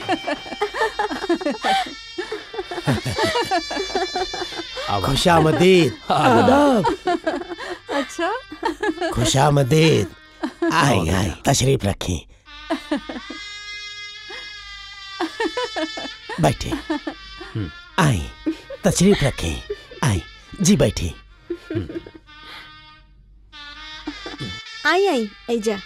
खुशामदीद आदाब अच्छा खुशामदीद आई आई तशरीफ रखें बैठे आई तशरीफ रखें आई जी बैठे आई आई ऐजा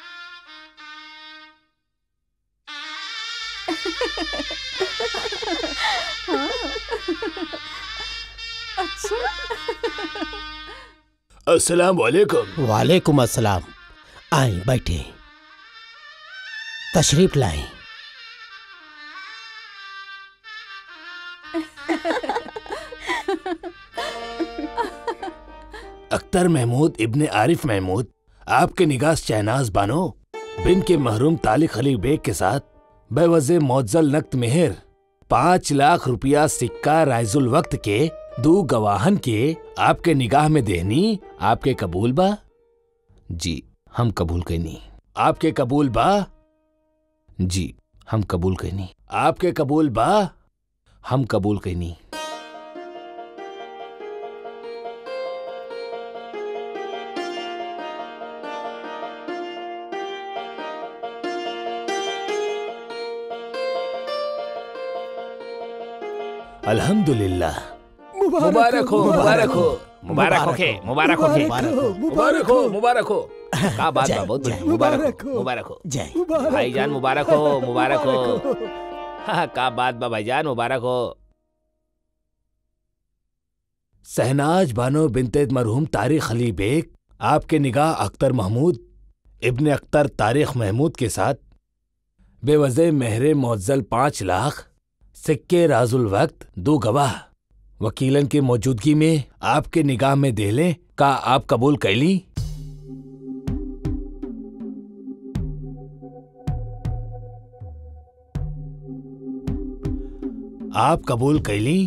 अस्सलाम वालेकुम वालेकुम अस्सलाम आई बैठे तशरीफ लाए अख्तर महमूद इब्ने आरिफ महमूद आपके निगाह शहनाज बानो बिन के महरूम तालिक अली बेग के साथ बेवजे मौजल नक्त मेहर पाँच लाख रुपया सिक्का राइजुल वक्त के दो गवाहन के आपके निगाह में देहनी आपके कबूल बा जी हम कबूल कैनी आपके कबूल बा जी हम कबूल कैनी आपके कबूल बा हम कबूल कैनी अल्हम्दुलिल्लाह मुबारक हो मुबारक हो मुबारक हो के मुबारक हो के मुबारक हो मुबारक हो का बात बा बहुत बढ़िया मुबारक हो मुबारक हो जय भाईजान मुबारक हो मुबारक हो हाँ का बात बा भाईजान मुबारक हो सहनाज बानो बिनते मरहूम तारिक अली बेग आपके निगाह अख्तर महमूद इब्ने अख्तर तारिक महमूद के साथ बेवजह मेहरे मुअज्जल पाँच लाख सिक्के राजुल वक्त दो गवाह वकीलन की मौजूदगी में आपके निगाह में दे लें का आप कबूल कैली आप कबूल कैली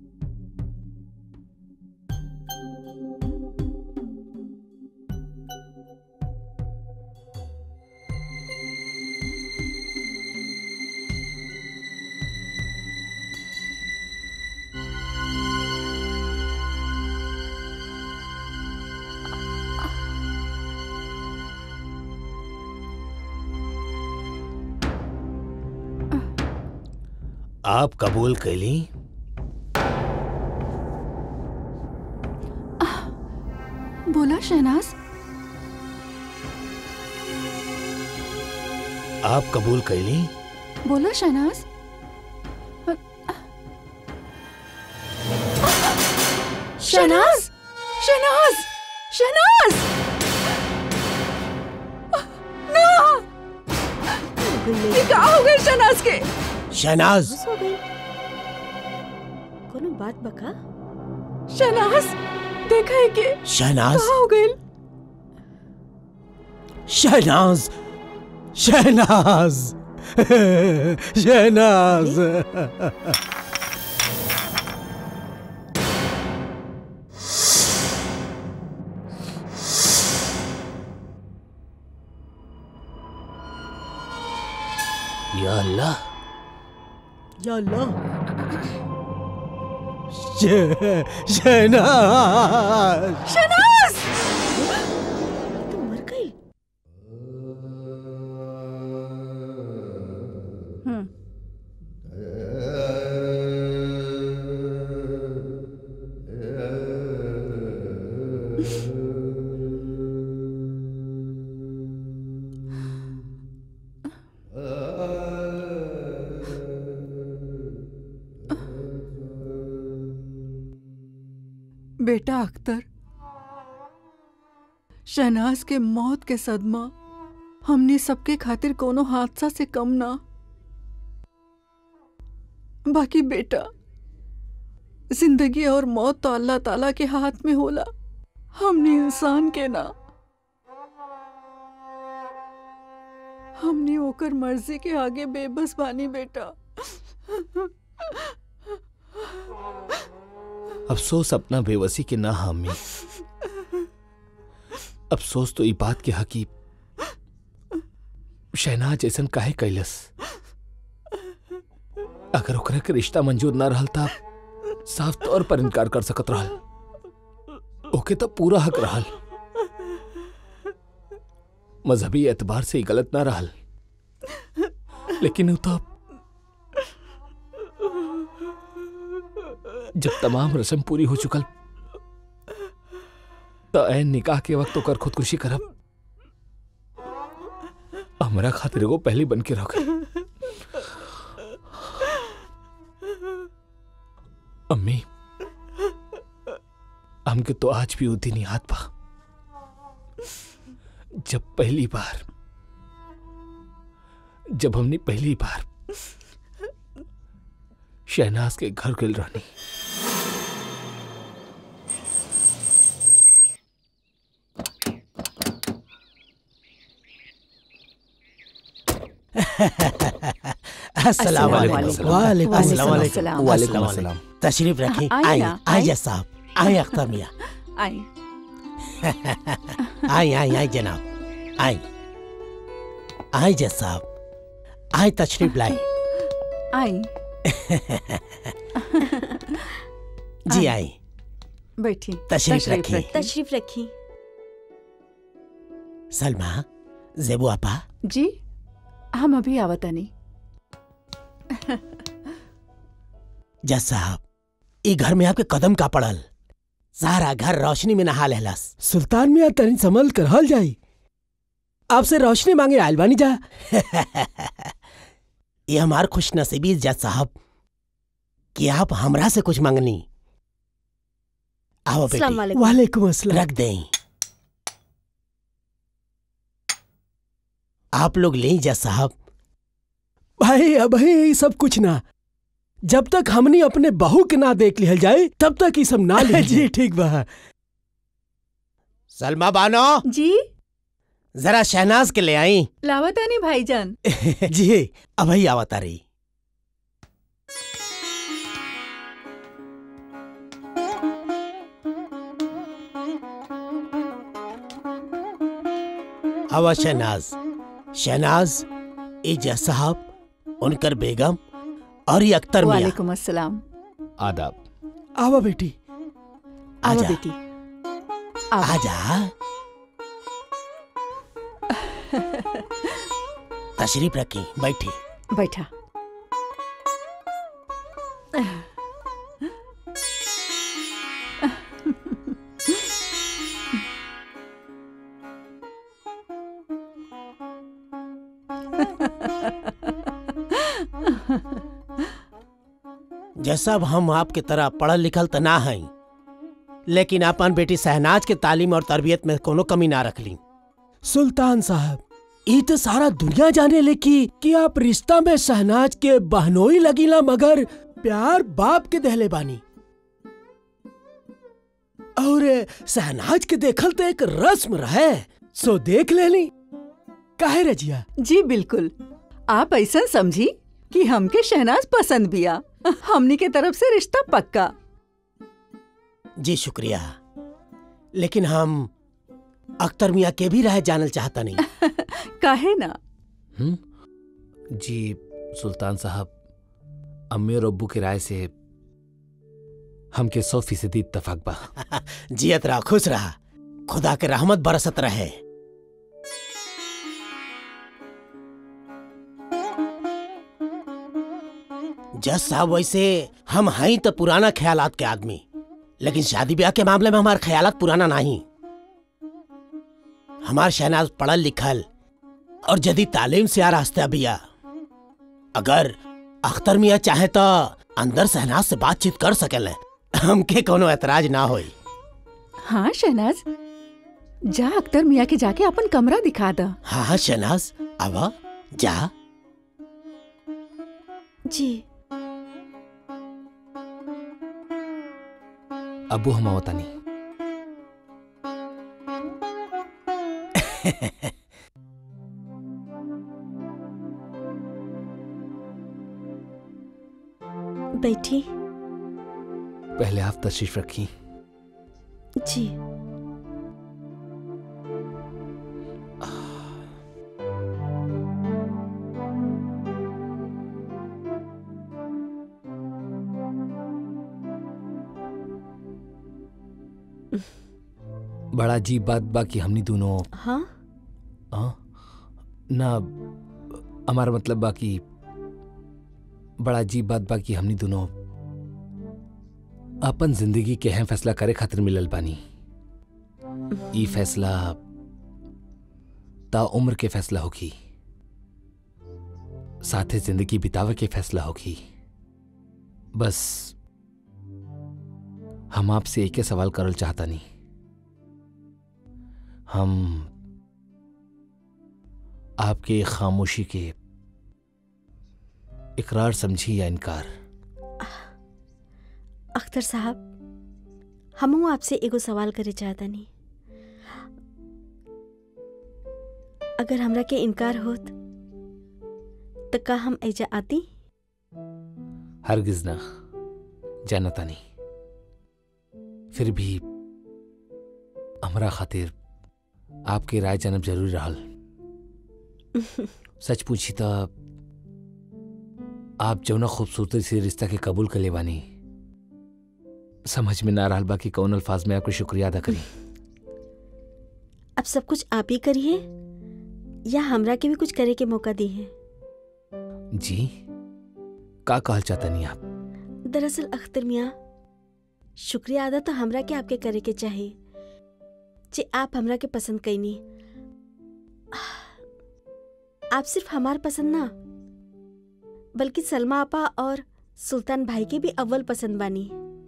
आप कबूल कैली बोला शहनाज आप कबूल कैली बोला शहनाज शहनाज शहनाज शहनाज ना ये क्या हो गया शहनाज के शहनाज हो गई कोनो बात बका शहनाज देखा है कि शहनाज कहाँ हो गई शहनाज शहनाज शहनाज या अल्लाह या अल्लाह शह- शहनाज शहनाज तो मर गई हम्म बेटा अख्तर शहनाज के मौत के सदमा हमने सबके खातिर कोनो हादसा से कम ना बाकी बेटा जिंदगी और मौत तो अल्लाह ताला के हाथ में होला हमने इंसान के ना हमने ओकर मर्जी के आगे बेबस बानी बेटा अफसोस अपना बेवसी के ना हामी अफसोस तो ई बात के हकी शहनाज ऐसन काहे कैलस अगर ओकरा के रिश्ता मंजूर ना रहल था साफ तौर पर इनकार कर सकत रहल ओके तो पूरा हक रहल मजहबी एतबार से ही गलत ना रहल लेकिन उ तो जब तमाम रस्म पूरी हो चुकल तो ऐन निकाह के वक्त ओकर खुदकुशी करब हमरा खातिर एगो पहली बन के रह गई अम्मी हमके तो आज भी वो दिन याद बा जब पहली बार जब हमने पहली बार शहनाज के घर गल रहनी अस्सलाम वालेकुम वालेकुम। वालेकुम अस्सलाम वालेकुम वालेकुम अस्सलाम। वालेकुम अस्सलाम अस्सलाम। वालेकुम। तशरीफ रखें आइए आइए ना, आइए आइए। साहब आइए अख्तर मियाँ आई आइए आइए आइए जनाब आइए आइए जज साहब आइए तशरीफ लाई आई जी आइए। आइए बैठी तशरीफ रखिए। रखिए। तशरीफ रखी सलमा जेबू आपा जी हम अभी आवतनी जज साहब ई घर में आपके कदम का पड़ल सारा घर रोशनी में नहा लेहलस सुल्तान मियाँ तनी संभल कर हल जाई आपसे रोशनी मांगे आयल बानी जा ये हमार खुश नसीबी जज साहब कि आप हमरा से कुछ मांगनी आओ अस्सलाम बेटी वालेकुम। वालेकुम अस्सलाम रख दें आप लोग ले जज साहब भाई अब ये सब कुछ ना जब तक हमनी अपने बहू के ना देख लिहल जाए तब तक ये सब ना ले जी ठीक बा सलमा बानो जी जरा शहनाज के ले आई लावतानी भाईजान जी अब ही आवता रही हवा शहनाज शहनाज ए जज साहब उनकर बेगम और ये अख्तर मियाँ वालेकुम अस्सलाम आदाब आवा बेटी आओ आजा। बेटी आओ। आजा तशरीफ रखी बैठी बैठा जैसा अब हम आपके तरह पढ़ल लिखल त ना हई लेकिन अपन बेटी सहनाज के तालीम और तरबियत में कोनो कमी ना रखली सुल्तान साहब ई तो सारा दुनिया जाने ले की कि आप रिश्ता में सहनाज के बहनोई लगीला मगर प्यार बाप के दहले बानी और सहनाज के देखल तो एक रस्म रहे सो देख लेली काहे रजिया जी बिल्कुल आप ऐसा समझी कि हमके शहनाज पसंद बिया हमनी के तरफ से रिश्ता पक्का जी शुक्रिया लेकिन हम अख्तर मियाँ के भी रह जानल चाहता नहीं काहे ना हम्म? जी सुल्तान साहब अम्मी और अब्बू की राय से हमके सौ फीसदी इत्तफाक बा जियत रहा खुश रहा खुदा के रहमत बरसत रहे जज साहब वैसे हम हई तो पुराना ख्यालात के आदमी लेकिन शादी ब्याह के मामले में हमार ख्यालात पुराना नहीं हमार शहनाज पढ़ल लिखल और जदी तालीम से आ रास्ता बिया अगर अख्तर मियाँ चाहे तो अंदर शहनाज से बातचीत कर सकेले हमके कोनो एतराज ना होई हाँ शहनाज जा अख्तर मियाँ के जाके अपन कमरा दिखा दा हाँ हाँ शहनाज आवा जा जी अब्बू हम आवता नहीं बैठी पहले आप तशरीफ रखी जी बड़ा अजीब बात बा कि हमनी दोनों हाँ हाँ ना हमारा मतलब बा कि बड़ा अजीब बात बा कि हमनी दोनों अपन जिंदगी के अहम फैसला करे खातिर मिलल बानी ई फैसला ता उम्र के फैसला होगी साथे जिंदगी बितावे के फैसला होगी बस हम आपसे एक ही सवाल करल चाहता नहीं हम आपके खामोशी के इकरार समझी या इनकार अख्तर साहब हमहू आपसे एगो सवाल करे चाहता नहीं अगर हमरा के इनकार होत तो का हम ऐजा आती हरगिज ना जानता नहीं फिर भी हमरा खातिर आपके राय जानब जरूरी रहल सच पूछी तो आप जौना खूबसूरती से रिश्ता के कबूल कर ले बानी समझ में ना रहल बा कि कौन अल्फाज में आपको शुक्रिया अदा करी अब सब कुछ आप ही करिए या हमरा के भी कुछ करे के मौका दी है जी का कहल चाहता नहीं आप दरअसल अख्तर मियाँ शुक्रिया अदा तो हमरा के आपके करे के चाहिए जे आप हमरा के पसंद कैनी आप सिर्फ हमार पसंद ना बल्कि सलमा आपा और सुल्तान भाई के भी अव्वल पसंद बानी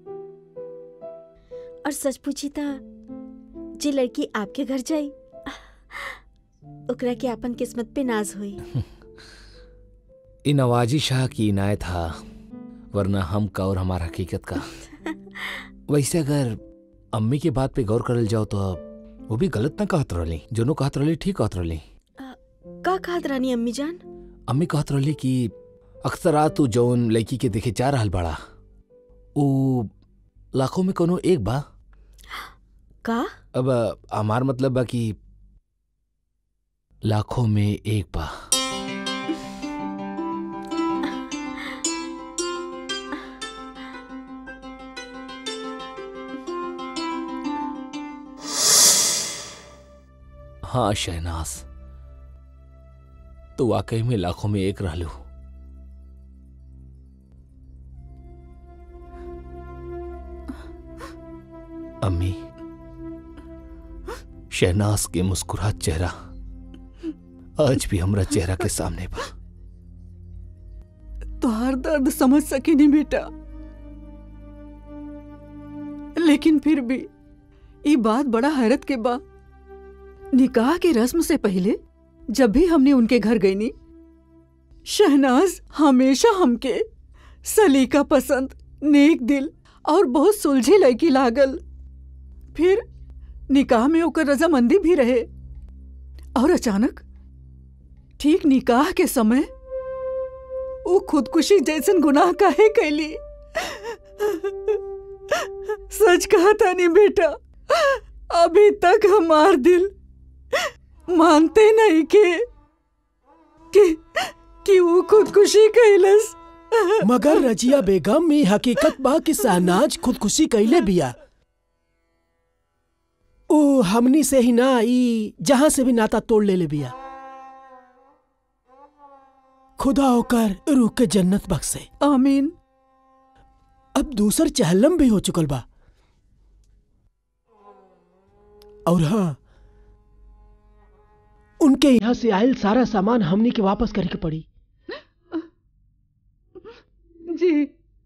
और सच पूछी था जे लड़की आपके घर जाई ओकरा के अपन किस्मत पे नाज हुई इ नवाजी शाह की इनायत था वरना हम का और हमारा हकीकत का वैसे अगर अम्मी की बात पे गौर करल जाओ तो वो भी गलत ना कहत रहली जोनो कहत रहली ठीक कहत रहली का कहत रानी अम्मी जान अम्मी कहत रहली कि अक्सर आ तू जौन लड़की के देखे जा रहल बड़ा ऊ लाखों में कोनो एक बा का अब हमार मतलब बा कि लाखों में एक बा हाँ शहनाज तो वाकई में लाखों में एक रहलू अम्मी शहनाज के मुस्कुरात चेहरा आज भी हमरा चेहरा के सामने बा तोहार दर्द समझ सके नहीं बेटा लेकिन फिर भी ये बात बड़ा हैरत के बा निकाह के रस्म से पहले जब भी हमने उनके घर गई नी शहनाज हमेशा हमके सलीका पसंद नेक दिल और बहुत सुलझी लड़की लागल फिर निकाह में ओकर रजामंदी भी रहे और अचानक ठीक निकाह के समय वो खुदकुशी जैसन गुनाह काहे कैली सच कहा था नहीं बेटा अभी तक हमार दिल मानते नहीं के कि कि वो खुदकुशी कैलस मगर रजिया बेगम में हकीकत बा कि शहनाज खुदकुशी कैले बिया ओ हमनी से ही ना ई जहां से भी नाता तोड़ ले ले बिया खुदा होकर रूह के जन्नत बख्शे आमीन अब दूसर चहलम भी हो चुकल बा और हाँ उनके यहाँ से आयल सारा सामान हमनी के वापस करे के पड़ी जी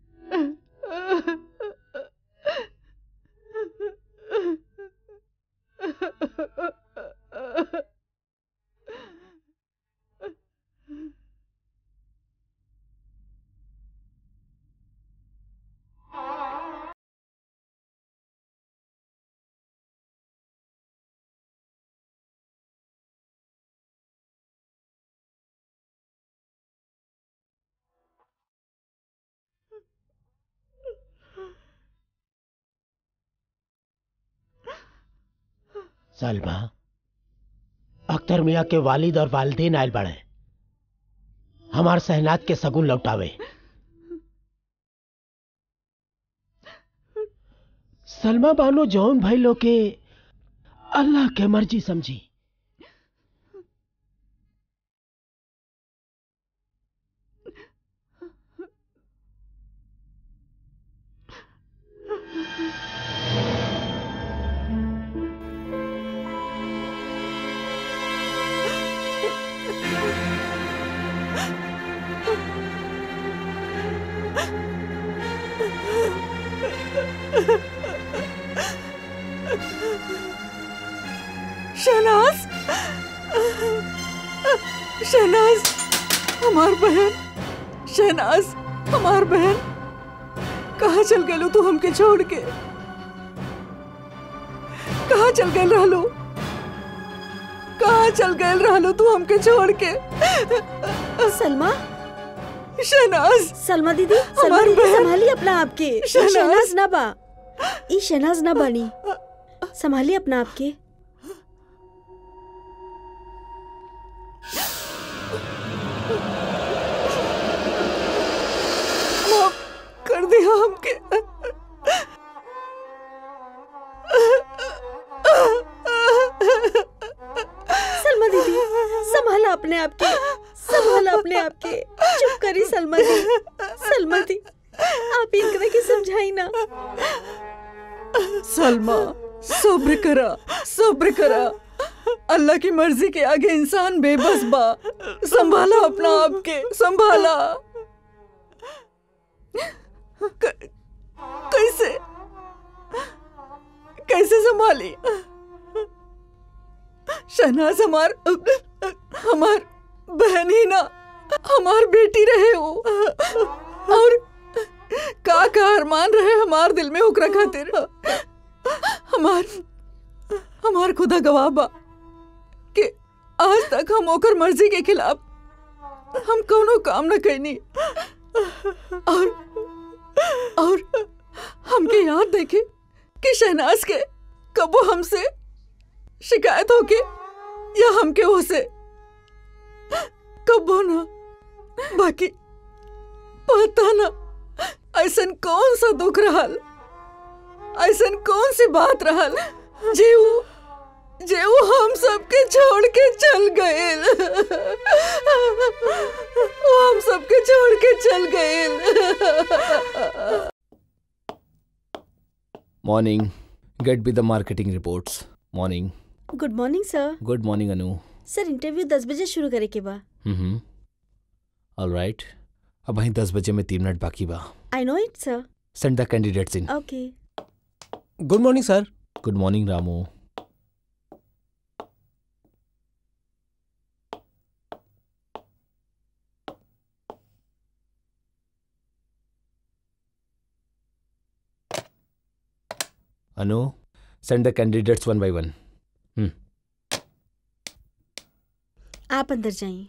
सलमा अख्तर मियाँ के वालिद और वालदेन आयल बड़े हमार सहनात के सगुन लौटावे सलमा बानो जौन भाई लोग के अल्लाह के मर्जी समझी शहनाज शहनाज हमार बहन शहनाज हमार बहन कहाँ चल गए तू हमके छोड़ के कहाँ चल गए रहलो कहाँ चल गए रहलो तू हमके छोड़ के सलमा शहनाज सलमा दीदी सलमा हमार दीदी बहन। संभालिए अपना आपके ई शहनाज। शहनाज ना बा ई शहनाज ना बनी संभालिए अपना आपके माफ कर दिया हमके सलमा दीदी संभाला अपने आप के संभाला अपने आप के चुप करी सलमा दी सलमा दी आप इनकरा के समझाई ना सलमा सब्र करा सब्र करा अल्लाह की मर्जी के आगे इंसान बेबस बा संभाला अपना आप के संभाला क- कैसे कैसे संभाली शहनाज हमार हमार बहन ही ना हमार बेटी रहे हो और का का अरमान रहे हमार दिल में ओकरा खातिर हमार हमार खुदा गवाह बा कि आज तक हम ओकर मर्जी के खिलाफ हम कोनो काम न कैनी और और हमके याद देखे कि शहनाज के कबो हमसे शिकायत होके या हमके ओसे कबो ना बाकी पता ना ऐसन कौन सा दुख रहल ऐसन कौन सी बात रहल जे वो जे वो हम सबके छोड़ के चल गए वो हम सबके छोड़ के चल गए morning get be the marketing reports morning good morning sir good morning Anu sir interview दस बजे शुरू करे के बा हम्म ऑल राइट अब वहीं दस बजे में तीन मिनट बाकी बा I know it sir send the candidates in okay good morning sir good morning Ramu Anu send the candidates one by one आप अंदर जाइए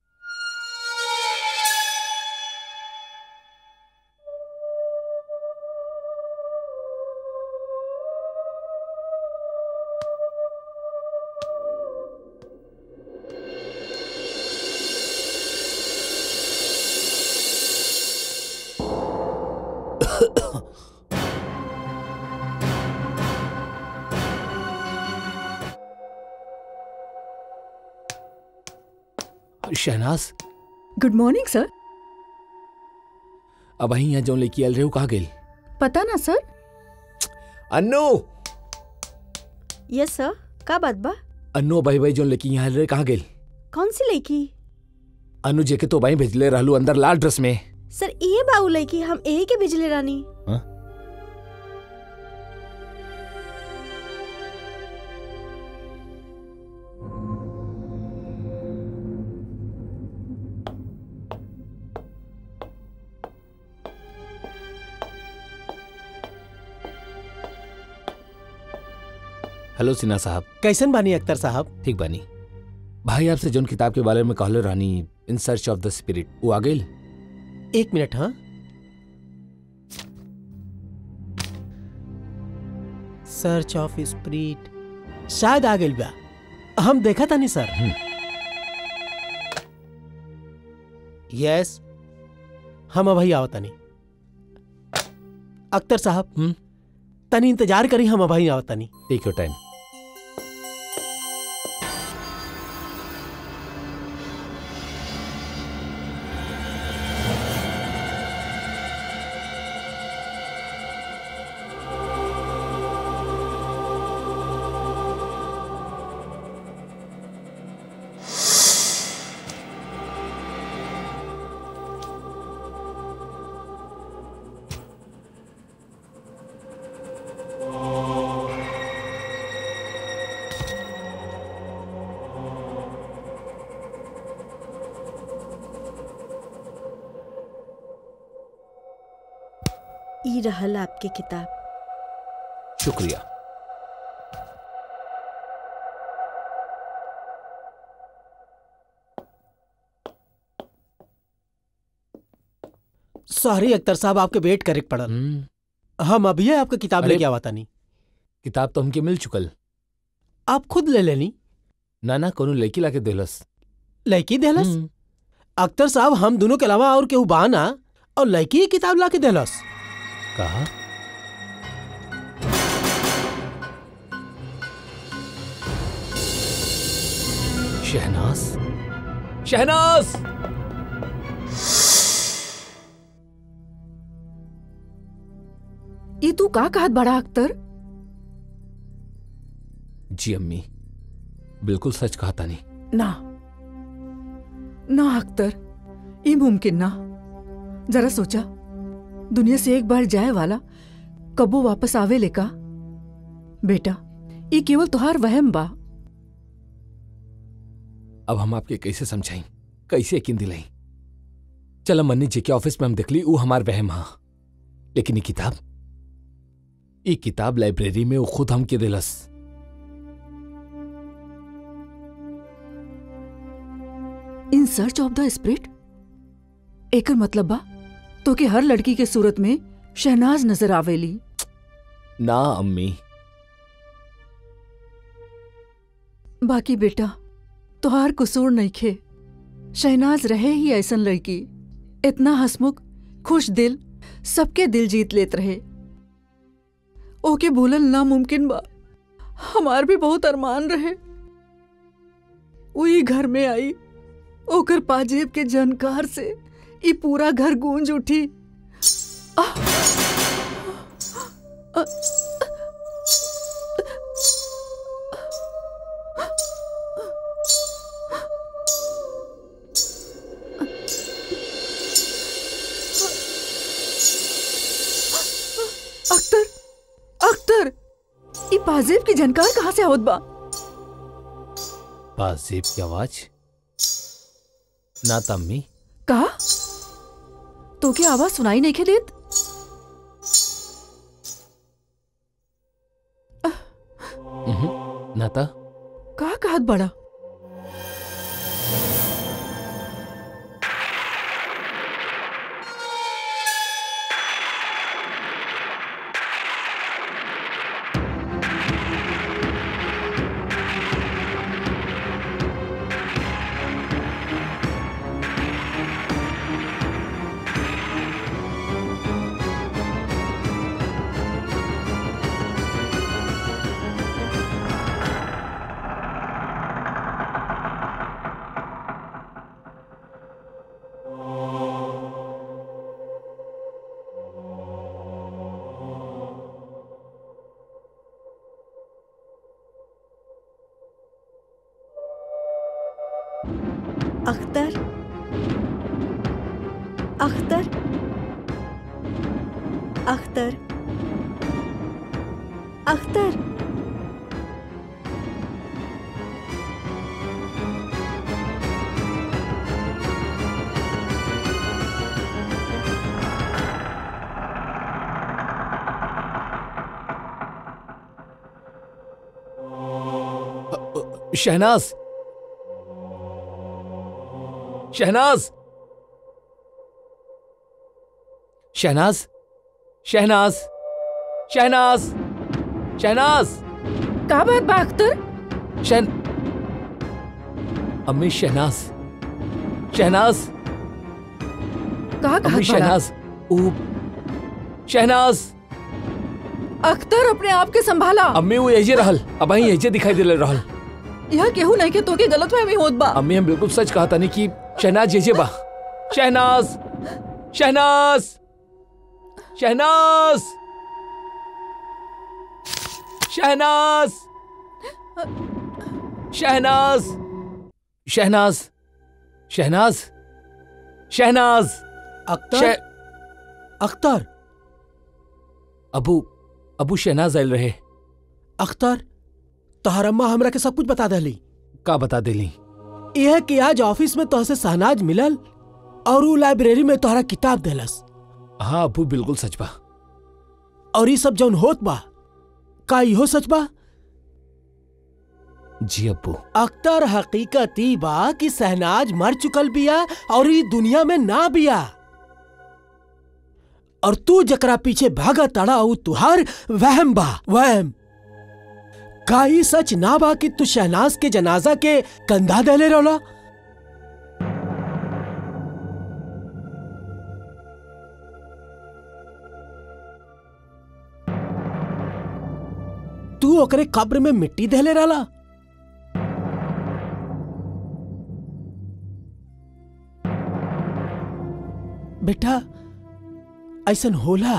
शहनाज गुड मॉर्निंग सर अब वहीं यहाँ जो लेके आल रहे हो कहाँ गेल पता ना सर अन्नू यस सर का बात बा अन्नू भाई भाई जो लेके यहाँ आल रहे कहाँ गेल कौन सी लड़की अनु जे के तो भाई भेजले रहलू अंदर लाल ड्रेस में सर ये बाऊ लड़की हम यही के बिजली रानी हाँ? हेलो सिन्हा साहब कैसन बानी अख्तर साहब ठीक बानी भाई आपसे जोन किताब के बारे में कहले Rani in search of the spirit वो आ गई एक मिनट हाँ सर्च ऑफ स्प्रिट शायद आ गई बा हम देखा था नहीं सर यस हम अभी आवता नहीं अख्तर साहब हम्म? तनी इंतजार करी हम अभी आवत तनी टेक योर टाइम ई रहल आपके किताब शुक्रिया सॉरी अख्तर साहब आपके वेट करे के पड़ल हम्म, हम अभी आपके किताब अरे- लेके आवत तनी किताब तो हमके मिल चुकल आप खुद ले लेनी ना ना कोनो लड़की लाके देलस लड़की देहलस हम्म, अख्तर साहब हम दोनों के अलावा और केहू बा ना और लड़की ही किताब ला के देहलस कहा शहनाज शहनाज ये तू का कहत बड़ा अख्तर जी अम्मी बिल्कुल सच कहा था नहीं ना ना अख्तर ये मुमकिन ना जरा सोचा दुनिया से एक बार जाए वाला कबो वापस आवे लेका बेटा ये केवल तुहार वहम बा अब हम आपके कैसे समझाई कैसे यकीन दिलाई चलो मन्नी जी के ऑफिस में हम देखली ऊ हमार वहम हा लेकिन ये किताब ये किताब लाइब्रेरी में वो खुद हमके दिलस in search of the spirit एकर मतलब बा तो कि हर लड़की के सूरत में शहनाज नजर आवेली ना अम्मी बाकी बेटा तुहार कसूर नहीं खे शहनाज रहे ही ऐसन लड़की इतना हसमुख खुश दिल सबके दिल जीत लेत रहे ओके भूलल नामुमकिन बा हमार भी बहुत अरमान रहे वही घर में आई ओकर पाजेब के जनकार से ई पूरा घर गूंज उठी आह! अ- अख्तर अख्तर ई पाजेब की जानकार कहाँ से आवत बा बाजेब की आवाज ना त अम्मी कहा तो क्या आवाज सुनाई नहीं खे देत उहुं, ना त कहा कहत बड़ा अख्तर अख्तर अख्तर अख्तर शहनाज शहनाज शहनाज शहनाज शहनाज शहनाज का बात बा अख्तर शहन अम्मी शहनाज शहनाज कहा अम्मी कहत बड़ा शहनाज ऊ शहनाज अख्तर अपने आप के संभाला अम्मी वो यही रहल अब અહીં यही दिखाई दे रहल यह केहू नहीं के तो के गलत फहमी होत बा अम्मी हम बिल्कुल सच कहा था नहीं कि शहनाज ये बा शहनाज शहनाज शहनाज शहनाज शहनाज शहनाज शहनाज शहनाज अख्तर शह अख्तर अबू अबू शहनाज आयल रहे अख्तर तोहर अम्मा हमरा के सब कुछ बता दहली का बता देली यह कि आज ऑफिस में तोहसे सहनाज मिलल और ऊ लाइब्रेरी में तोहरा किताब देलस हाँ अबू बिल्कुल सच बा और ये सब जौन होत बा का इहो सच बा जी अब्बू अख्तर हकीकत ई बा कि सहनाज मर चुकल बिया और ई दुनिया में ना बिया और तू जकरा पीछे भागा तड़ा ऊ तुहार वहम बा वहम का ई सच ना बा कि तू शहनाज के जनाजा के कंधा देले रोला तू ओकरे कब्र में मिट्टी देले रहला बेटा ऐसन होला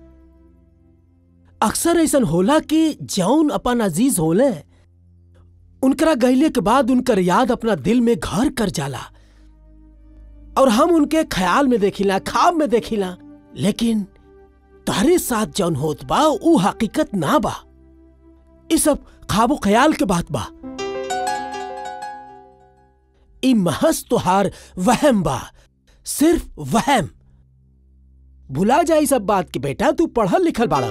अक्सर ऐसन होला कि जौन अपन अजीज होले उनकरा गईले के बाद उनकर याद अपना दिल में घर कर जाला और हम उनके ख्याल में देखिला ख्वाब में देखिला लेकिन तारे साथ जौन होत बा ऊ हकीकत ना बा ई सब ख्वाबो ख्याल के बात बा ई महज तुहार वहम बा सिर्फ वहम भुला जाई सब बात के बेटा तू पढ़ल लिखल बाड़ा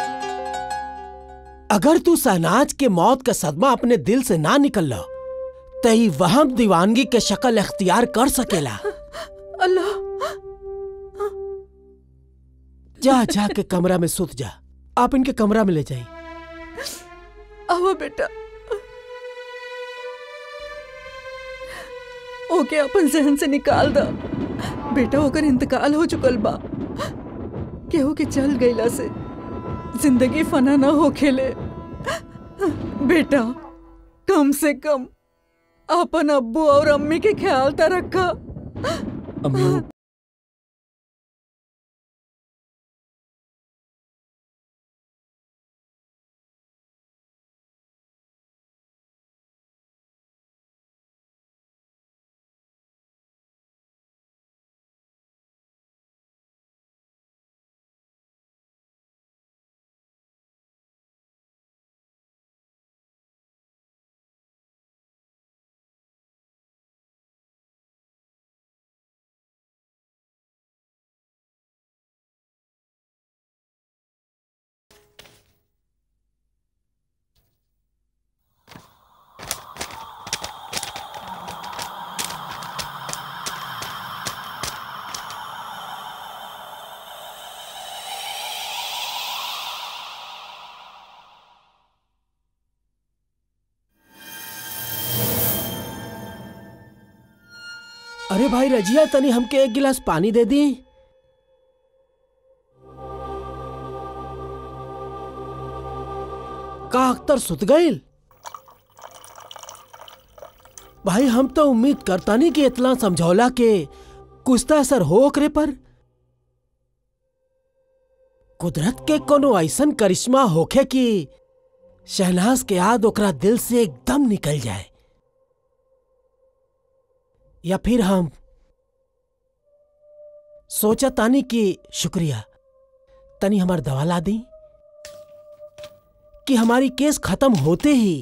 अगर तू सहनाज के मौत का सदमा अपने दिल से ना निकल तो ई वहम दीवानगी के शक्ल इख्तियार कर सकेला अल्लाह जा जा के कमरा में सुत जा आप इनके कमरा में ले जाइए आओ बेटा ओके अपन जहन से निकाल दा बेटा ओकर इंतकाल हो चुकल बा केहू के चल गईला से जिंदगी फना ना हो खेले बेटा कम से कम अपन अब्बू और अम्मी के ख्याल ता रखा अम्मी वो- अरे भाई रजिया तनी हमके एक गिलास पानी दे दी का अख्तर सुत गईल भाई हम तो उम्मीद करता नहीं कि इतना समझौला के कुछ तो असर हो ओकरे पर कुदरत के कोनो ऐसन करिश्मा होखे कि शहनाज के याद ओकरा दिल से एकदम निकल जाए या फिर हम सोचा तानी कि शुक्रिया तनी हमार दवा ला दी कि हमारी केस खत्म होते ही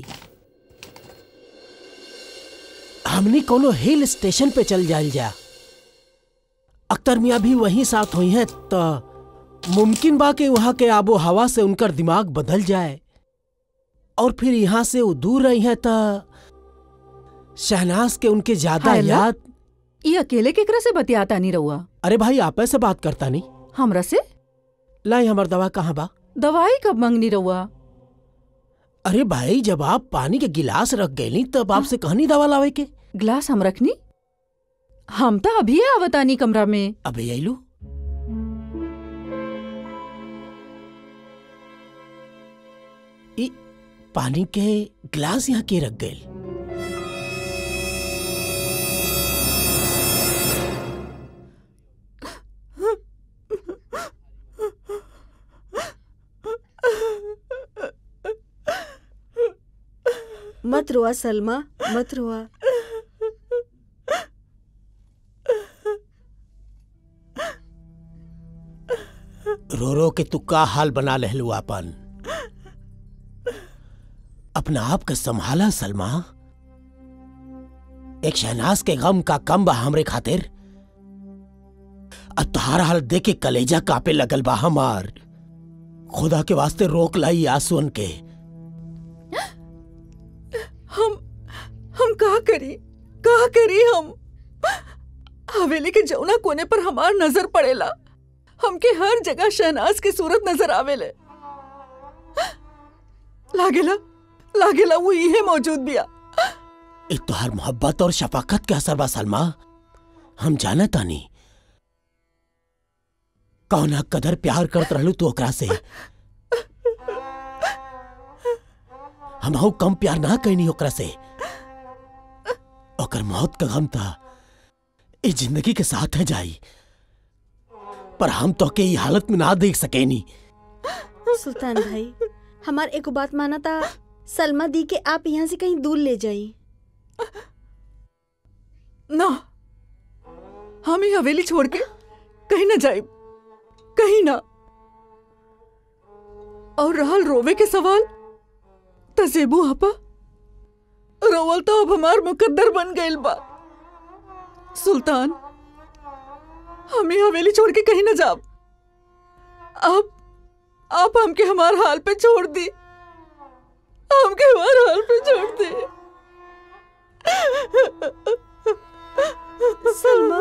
हमनी कोनो हिल स्टेशन पे चल जाइल जा अख्तर मियाँ भी वहीं साथ हुई हैं तो मुमकिन बा कि वहां के आबो हवा से उनकर दिमाग बदल जाए और फिर यहाँ से वो दूर रही हैं तो शहनाज के उनके ज्यादा हाय अल्लाह। याद ये अकेले केकरा से बतियाता नहीं रहुआ अरे भाई आप से बात करता नहीं हमरा से लाई हमार दवा कहाँ बा दवाई कब मंगनी रहुआ अरे भाई जब आप पानी के गिलास रख गईली तब आपसे कहनी दवा लावे के ग्लास हम रखनी हम तो अभी आवतानी कमरा में अबे आइलू ई पानी के ग्लास यहाँ के रख गए मत रोआ सलमा मत रोआ रो रो के तू का हाल बना लहलू आपन अपना आप के संभाला सलमा एक शहनाज के गम का कम बा हमरे खातिर अब तोहार हाल देख के कलेजा कापे लगल बा हमार खुदा के वास्ते रोक लाई आंसुअन के हम हम का करी का करी हम हवेली के जौना कोने पर हमार नजर पड़ेला हमके हर जगह शहनाज की सूरत नजर आवेले लागेला लागेला वो इहे मौजूद बिया ई तोहार मोहब्बत और शफाकत के असर बा सलमा हम जाना तानी कौना कदर प्यार करत रहलू तू ओकरा से हम कम प्यार ना कैनी ओकरा से ओकर मौत का गम था इस जिंदगी के साथ है जाई पर हम तो के ई हालत में ना देख सकेनी सुल्तान भाई हमार एक बात माना था सलमा दी के आप यहाँ से कहीं दूर ले जाई ना हम ही हवेली छोड़ के कहीं ना जाए कहीं ना और रहल रोवे के सवाल तजेबू आपा रोवल तो अब हमार मुकद्दर बन गइल बा सुल्तान हम ही हवेली छोड़ के कहीं ना जाब आप आप हमके हमार हाल पे छोड़ दी हमके हमार हाल पे छोड़ दी सलमा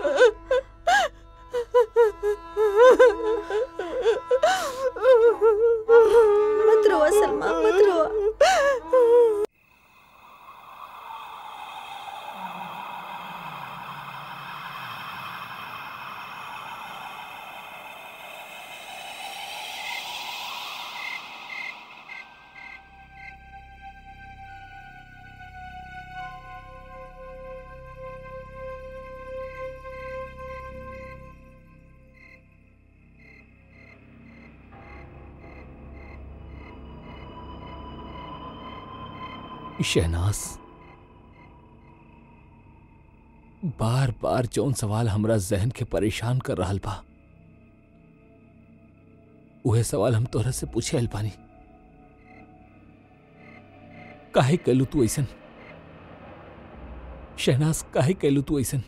मत रोआ सलमा मत रोआ शहनाज बार बार जौन सवाल हमरा जहन के परेशान कर रहल बा उहे सवाल हम तोहरा से पूछे आइल बानी काहे कैलू तू ऐसन शहनाज काहे कैलू तू ऐसन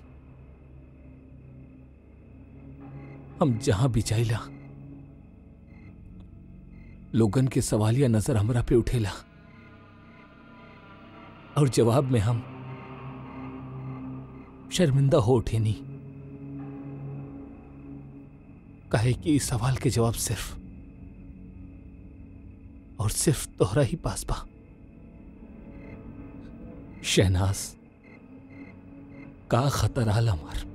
हम जहां भी जाइला लोगन के सवालिया नजर हमरा पे उठेला और जवाब में हम शर्मिंदा हो उठे नहीं कहे कि इस सवाल के जवाब सिर्फ और सिर्फ तोहरा ही पास बा शहनाज का खतर रहल हमार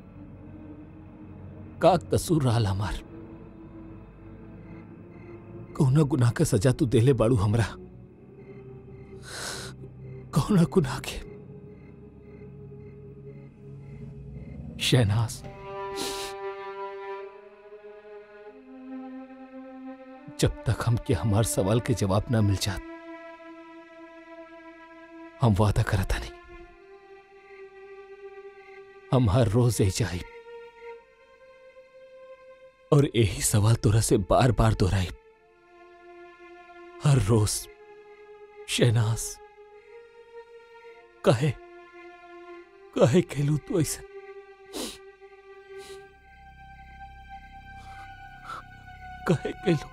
का कसूर रहल हमार कौना गुनाह का सजा तू देले बाड़ू हमरा कौना गुनाह के शहनाज जब तक हम के हमार सवाल के जवाब ना मिल जात हम वादा करता नहीं हम हर रोज यही जाए और यही सवाल तोरा से बार बार दोहराई हर रोज शहनाज कहे कहे खेलू तू ऐसे कहे खेलू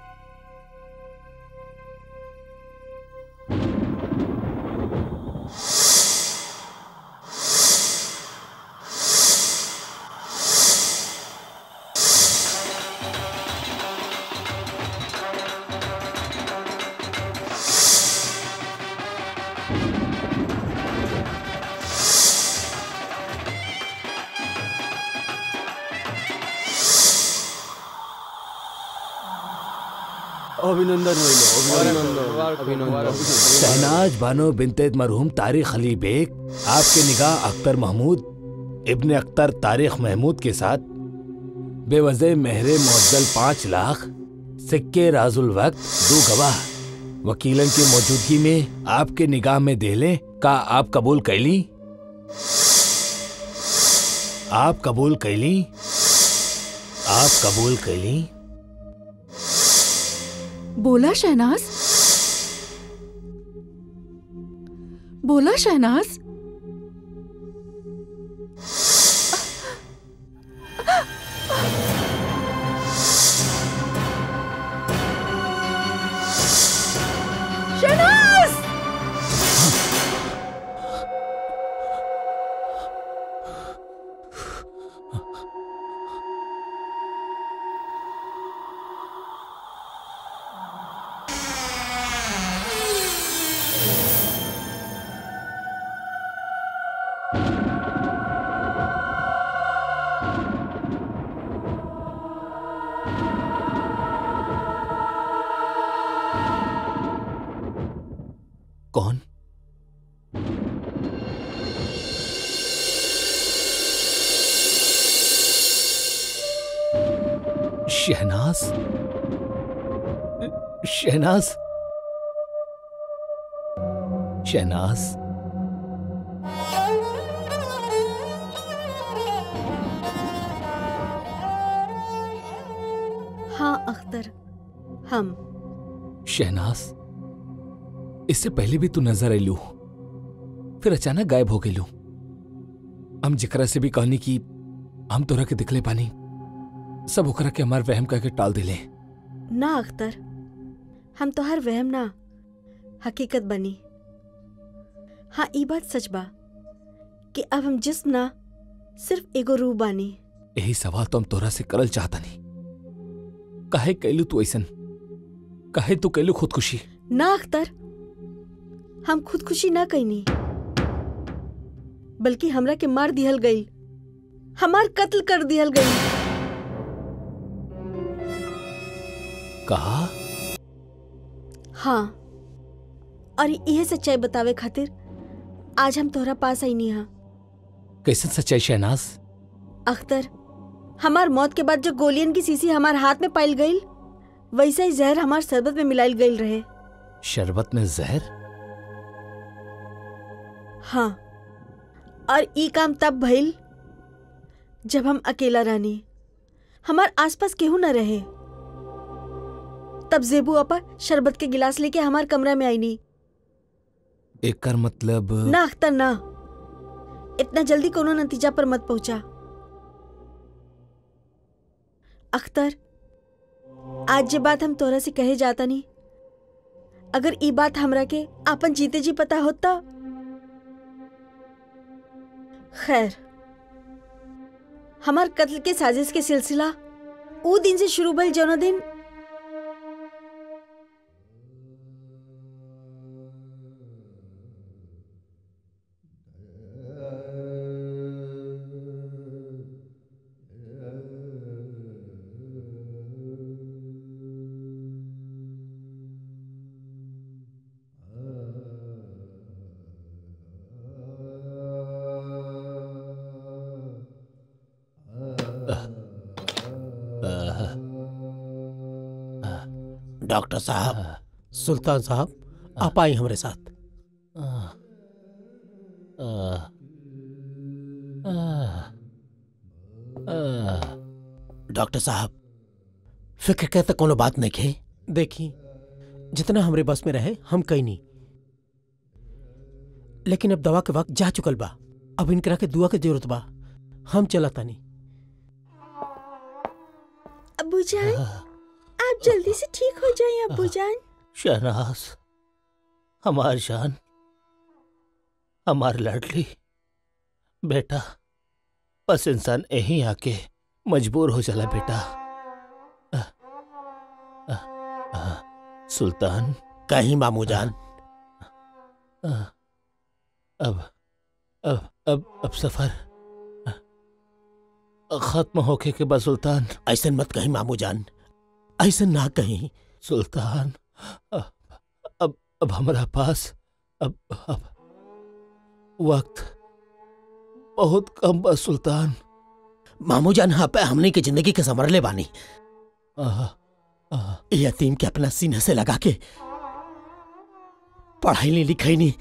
अभिनंदन अभिनंदन अभिनंदन शहनाज बानो बिनते मरहूम तारिक अली बेग आपके निगाह अख्तर महमूद इब्ने अख्तर तारिक महमूद के साथ बेवजह मेहरे मुअज्जल पाँच लाख सिक्के राजुल वक्त दो गवाह वकीलन की मौजूदगी में आपके निगाह में देले का आप कबूल कैली आप कबूल कैली आप कबूल कैली बोला शहनाज बोला शहनाज शहनाज कौन शहनाज शहनाज शहनाज हाँ अख्तर हम शहनाज इससे पहले भी तू नजर अलू फिर अचानक गायब हो गई हम जिकरा से भी कहनी कि हम तोरा के दिखले पानी सब ओकरा के हमार वहम करके टाल दिले ना अख्तर हम तो हर वहम ना हकीकत बनी हाँ ई बात सच बा कि अब हम जिस्म ना सिर्फ एगो रूह बानी यही सवाल तो हम तोरा से करल चाहता नहीं काहे कैलू तू ऐसन काहे तू कैलू खुदकुशी ना अख्तर हम खुदकुशी ना कैनी बल्कि हमरा के मार दिहल गई हमार कत्ल कर दिहल गई कहा हाँ और यह सच्चाई बतावे खातिर आज हम तोहरा पास आई नहीं हाँ कैसन सच्चाई शहनाज अख्तर हमार मौत के बाद जो गोलियन की सीसी हमार हाथ में पाइल गई वैसा ही जहर हमार शरबत में मिलाइल गई रहे शरबत में जहर हाँ और ई काम तब भइल जब हम अकेला रहनी हमार आसपास केहू न रहे तब जेबू अपा शरबत के गिलास लेके हमार कमरा में आई नी एक कर मतलब ना अख्तर ना इतना जल्दी कोनो नतीजा पर मत पहुंचा अख्तर आज जे बात हम तोरा से कहे जाता नहीं अगर ई बात हमरा के आपन जीते जी पता होता खैर हमार कत्ल के साजिश के सिलसिला ऊ दिन से शुरू भइल जौना दिन डॉक्टर साहब सुल्तान साहब आप आई हमारे साथ डॉक्टर साहब फिक्र कहते कोनो बात नहीं खे देखी जितना हमरे बस में रहे हम कहीं नहीं लेकिन अब दवा के वक्त जा चुकल बा अब इनकरा के दुआ के जरूरत बा हम चला तानी अब्बू जान आप जल्दी से ठीक हो जाएं अब्बू जान शहनाज हमार जान हमार लाडली बेटा बस इंसान यहीं आके मजबूर हो जाला बेटा अ, अ, अ, सुल्तान कहीं मामू जान अ, अब अब अब अब सफर अ, खत्म होके के बाद सुल्तान ऐसन मत कहीं मामू जान ऐसन ना कहीं सुल्तान अब अब अब हमारा पास अब अब वक्त बहुत कम बा सुल्तान मामू जान हाँ पे हमने की जिंदगी के संवरले बानी आह, आह, ये यतीम के अपना सीने से लगा के पढ़ाई नहीं लिखाई नहीं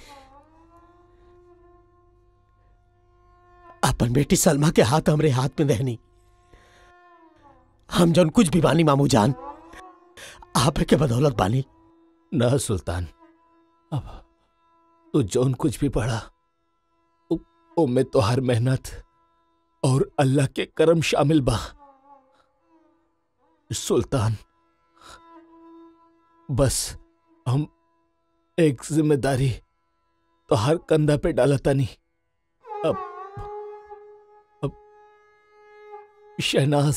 अपन बेटी सलमा के हाथ हमरे हाथ में रहनी हम जौन कुछ भी बानी मामू जान आप के बदौलत बानी ना सुल्तान अब तू जौन कुछ भी पढ़ा उ- उनमें तो हर मेहनत और अल्लाह के करम शामिल बा सुल्तान बस हम एक जिम्मेदारी तो हर कंधा पे डालता नहीं अब अब शहनाज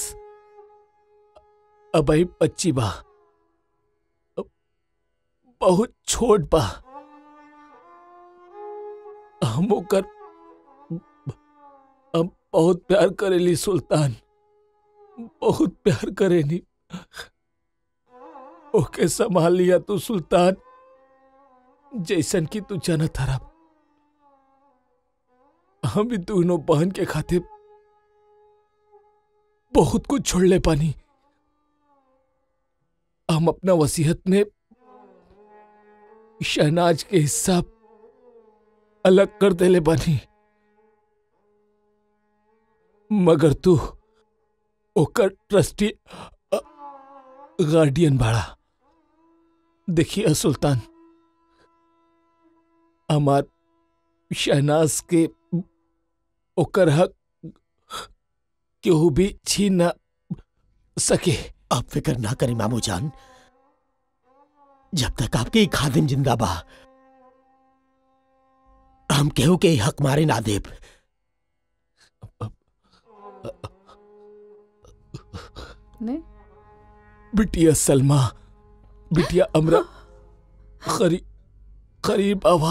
अब बच्ची बा अब बहुत छोट बा हम ओकर हम बहुत प्यार करेली सुल्तान बहुत प्यार करेनी ओके संभाल लिया तू सुल्तान जैसन की तू जानत हरा हम भी दोनों बहन के खातिर बहुत कुछ छोड़ ले पानी हम अपना वसीयत में शहनाज के हिस्सा अलग कर देले बानी मगर तू ओकर ट्रस्टी अ, गार्डियन बाड़ा देखिए सुल्तान हमार शहनाज के ओकर हक केहू भी छीन ना सके अब फिक्र ना करें मामू जान जब तक आपके ई खादिम जिंदा बा हम केहू के ई हक मारे ना देब नहीं बिटिया सलमा बिटिया अमरा खरी करीब आवा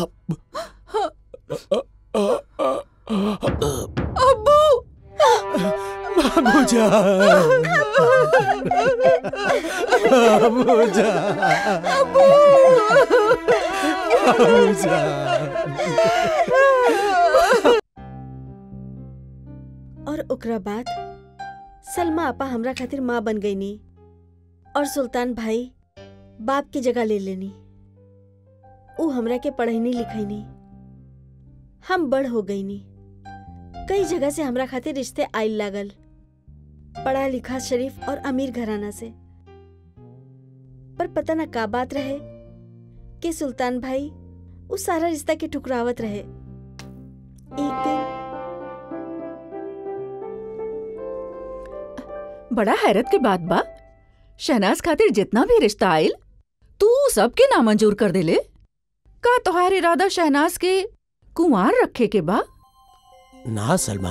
अब्बू मामू जान मामू जान मामू जान और ओकरा बाद सलमा आपा हमरा खातिर माँ बन गई नी और सुल्तान भाई बाप की जगह ले लेनी ऊ हमरा के पढ़ैनी लिखैनी हम बड़ हो गई नी कई जगह से हमरा खातिर रिश्ते आइल लागल पढ़ा लिखा शरीफ और अमीर घराना से पर पता न का बात रहे कि सुल्तान भाई उस सारा रिश्ता के ठुकरावत रहे एक दिन बड़ा हैरत के बात बा शहनाज खातिर जितना भी रिश्ता आयल तू सबके नामंजूर कर देले का तोहार इरादा शहनाज के कुंवार रखे के बा ना सलमा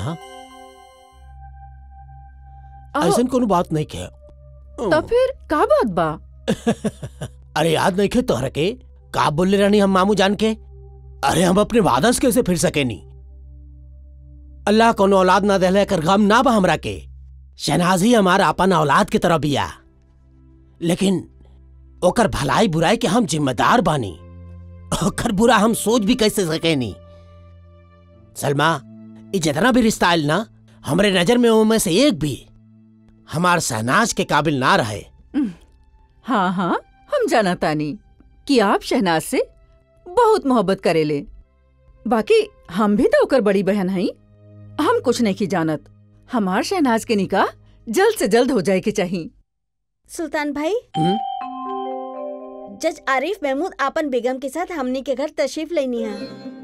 अहो, ऐसन कोनो बात नहीं के तो फिर का बात बा अरे याद नहीं खे तोहरा के का बोले रानी हम मामू जान के अरे हम अपने वादा से कैसे फिर सके नी अल्लाह कोनो औलाद ना देले कर गम ना बा हमरा के शहनाज ही हमारा अपन औलाद की तरह बिया लेकिन ओकर भलाई बुराई के हम जिम्मेदार बानी ओकर बुरा हम सोच भी कैसे सके नी सलमा ये जितना भी रिश्ता आयल ना हमरे नजर में उनमें से एक भी हमार शहनाज के काबिल ना रहे हाँ हाँ हम जाना तानी कि आप शहनाज से बहुत मोहब्बत करेले बाकी हम भी तो ओकर बड़ी बहन हई हम कुछ नहीं की जानत हमार शहनाज के निकाह जल्द से जल्द हो जाए के चाहिए सुल्तान भाई हम्म? जज आरिफ महमूद आपन बेगम के साथ हमनी के घर तशरीफ लेनी है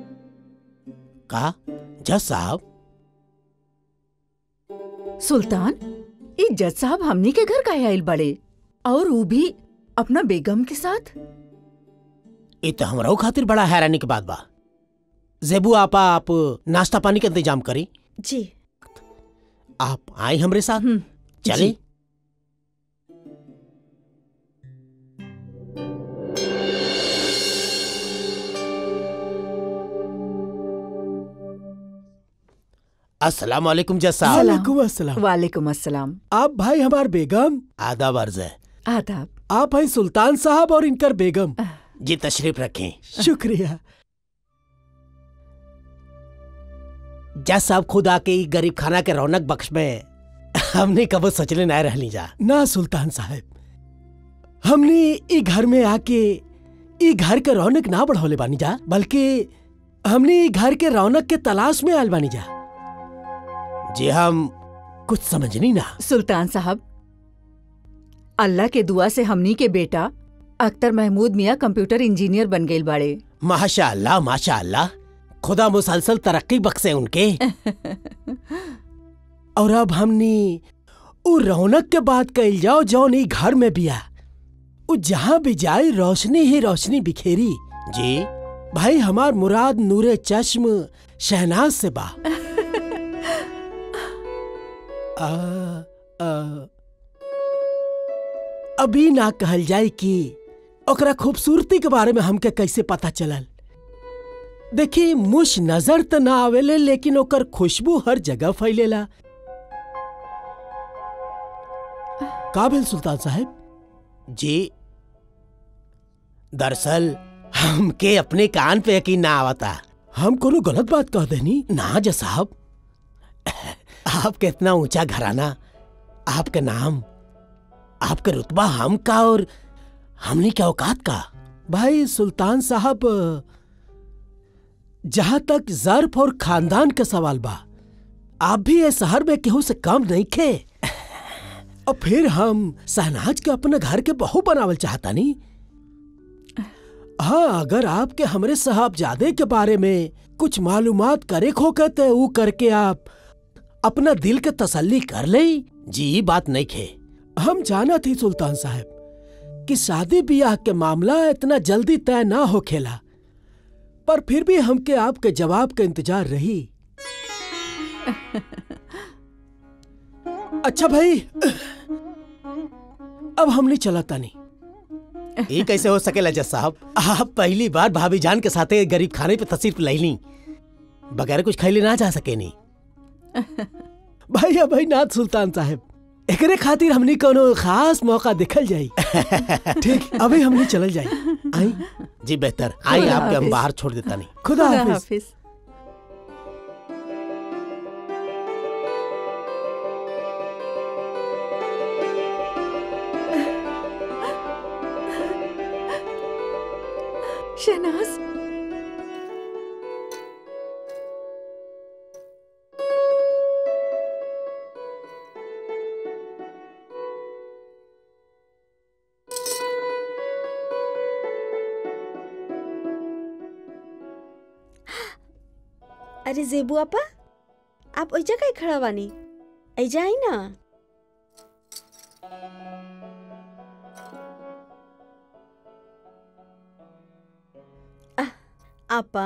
का जज साहब सुल्तान ये जज साहब हमनी के घर काहे आइल बड़े और वो भी अपना बेगम के साथ ये तो हमरो खातिर बड़ा हैरानी की बात बा जेबू आपा आप नाश्ता पानी का इंतजाम करी जी आप आए हमरे साथ हम्म, चले जी। अस्सलाम वालेकुम जज साहब सलाम। वालेकुम अस्सलाम वालेकुम अस्सलाम आप भाई हमार बेगम आदाब अर्ज है आदाब आप हैं सुल्तान साहब और इनकर बेगम जी तशरीफ रखें शुक्रिया जज साहब खुद आके ई गरीब खाना के रौनक बख्श में हमने कबो सोचले ना रहली जा ना सुल्तान साहब हमने ई घर में आके ई घर के रौनक ना बढ़ौले बानी जा बल्कि हमने ई घर के रौनक के तलाश में आयल बानी जा जी हम कुछ समझनी ना सुल्तान साहब अल्लाह के दुआ से हमनी के बेटा अख्तर महमूद मियाँ कंप्यूटर इंजीनियर बन गईल बाड़े माशा अल्लाह माशा अल्लाह खुदा मुसलसल तरक्की बख्शे उनके और अब हमनी उ रौनक के बात कइल जाओ जौन ई घर में बिया उ जहाँ भी जाए रोशनी ही रोशनी बिखेरी जी भाई हमार मुराद नूरे चश्म शहनाज से बा आ, आ, अभी ना कहल जाए कि ओकरा खूबसूरती के बारे में हमके कैसे पता चलल देखी मुश नजर त ना आवेले लेकिन ओकर खुशबू हर जगह फैलेला का भेल सुल्तान साहब जी दरअसल हमके अपने कान पे यकीन ना आवता हम कोनो गलत बात कह देनी ना जज साहब आपके इतना ऊंचा घराना आपके नाम आपका रुतबा हम का और हमने क्या औकात का भाई सुल्तान साहब जहां तक जर्फ और खानदान का सवाल बा आप भी ये शहर में केहू से कम नहीं खे और फिर हम सहनाज के अपने घर के बहू बनावल चाहता नहीं हाँ अगर आपके हमरे साहबजादे के बारे में कुछ मालूमात करे खोके तो ऊ करके आप अपना दिल के तसल्ली कर ले जी बात नहीं खे हम जाना थी सुल्तान साहब कि शादी ब्याह के मामला इतना जल्दी तय ना हो खेला पर फिर भी हमके आपके जवाब का इंतजार रही अच्छा भाई अब हमने चला तानी ये कैसे हो सकेला जज साहब आप पहली बार भाभी जान के साथे गरीब खाने पे तस्वीर लैली बगैर कुछ खैले ना जा सके नहीं भैया भाई नाथ सुल्तान साहब एकरे खातिर हमनी कोनो खास मौका देखल जाई ठीक अभी हमनी चलल जाई आई जी बेहतर आई खुदा आपके हम हाफिज। बाहर छोड़ देता नहीं खुदा खुदा हाफिज हाफिज शहनाज अरे जेबू आपा आप ओइजा काहे खड़ा बानी ऐजा आई ना आह, आपा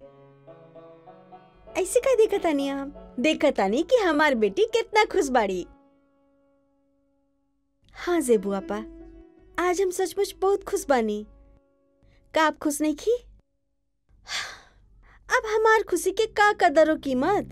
ऐसे का देखतानी आप देखतानी कि हमार बेटी कितना खुश बाड़ी हाँ जेबू आपा आज हम सचमुच बहुत खुश बानी का आप खुश नहीं की अब हमार खुशी के का कदर और कीमत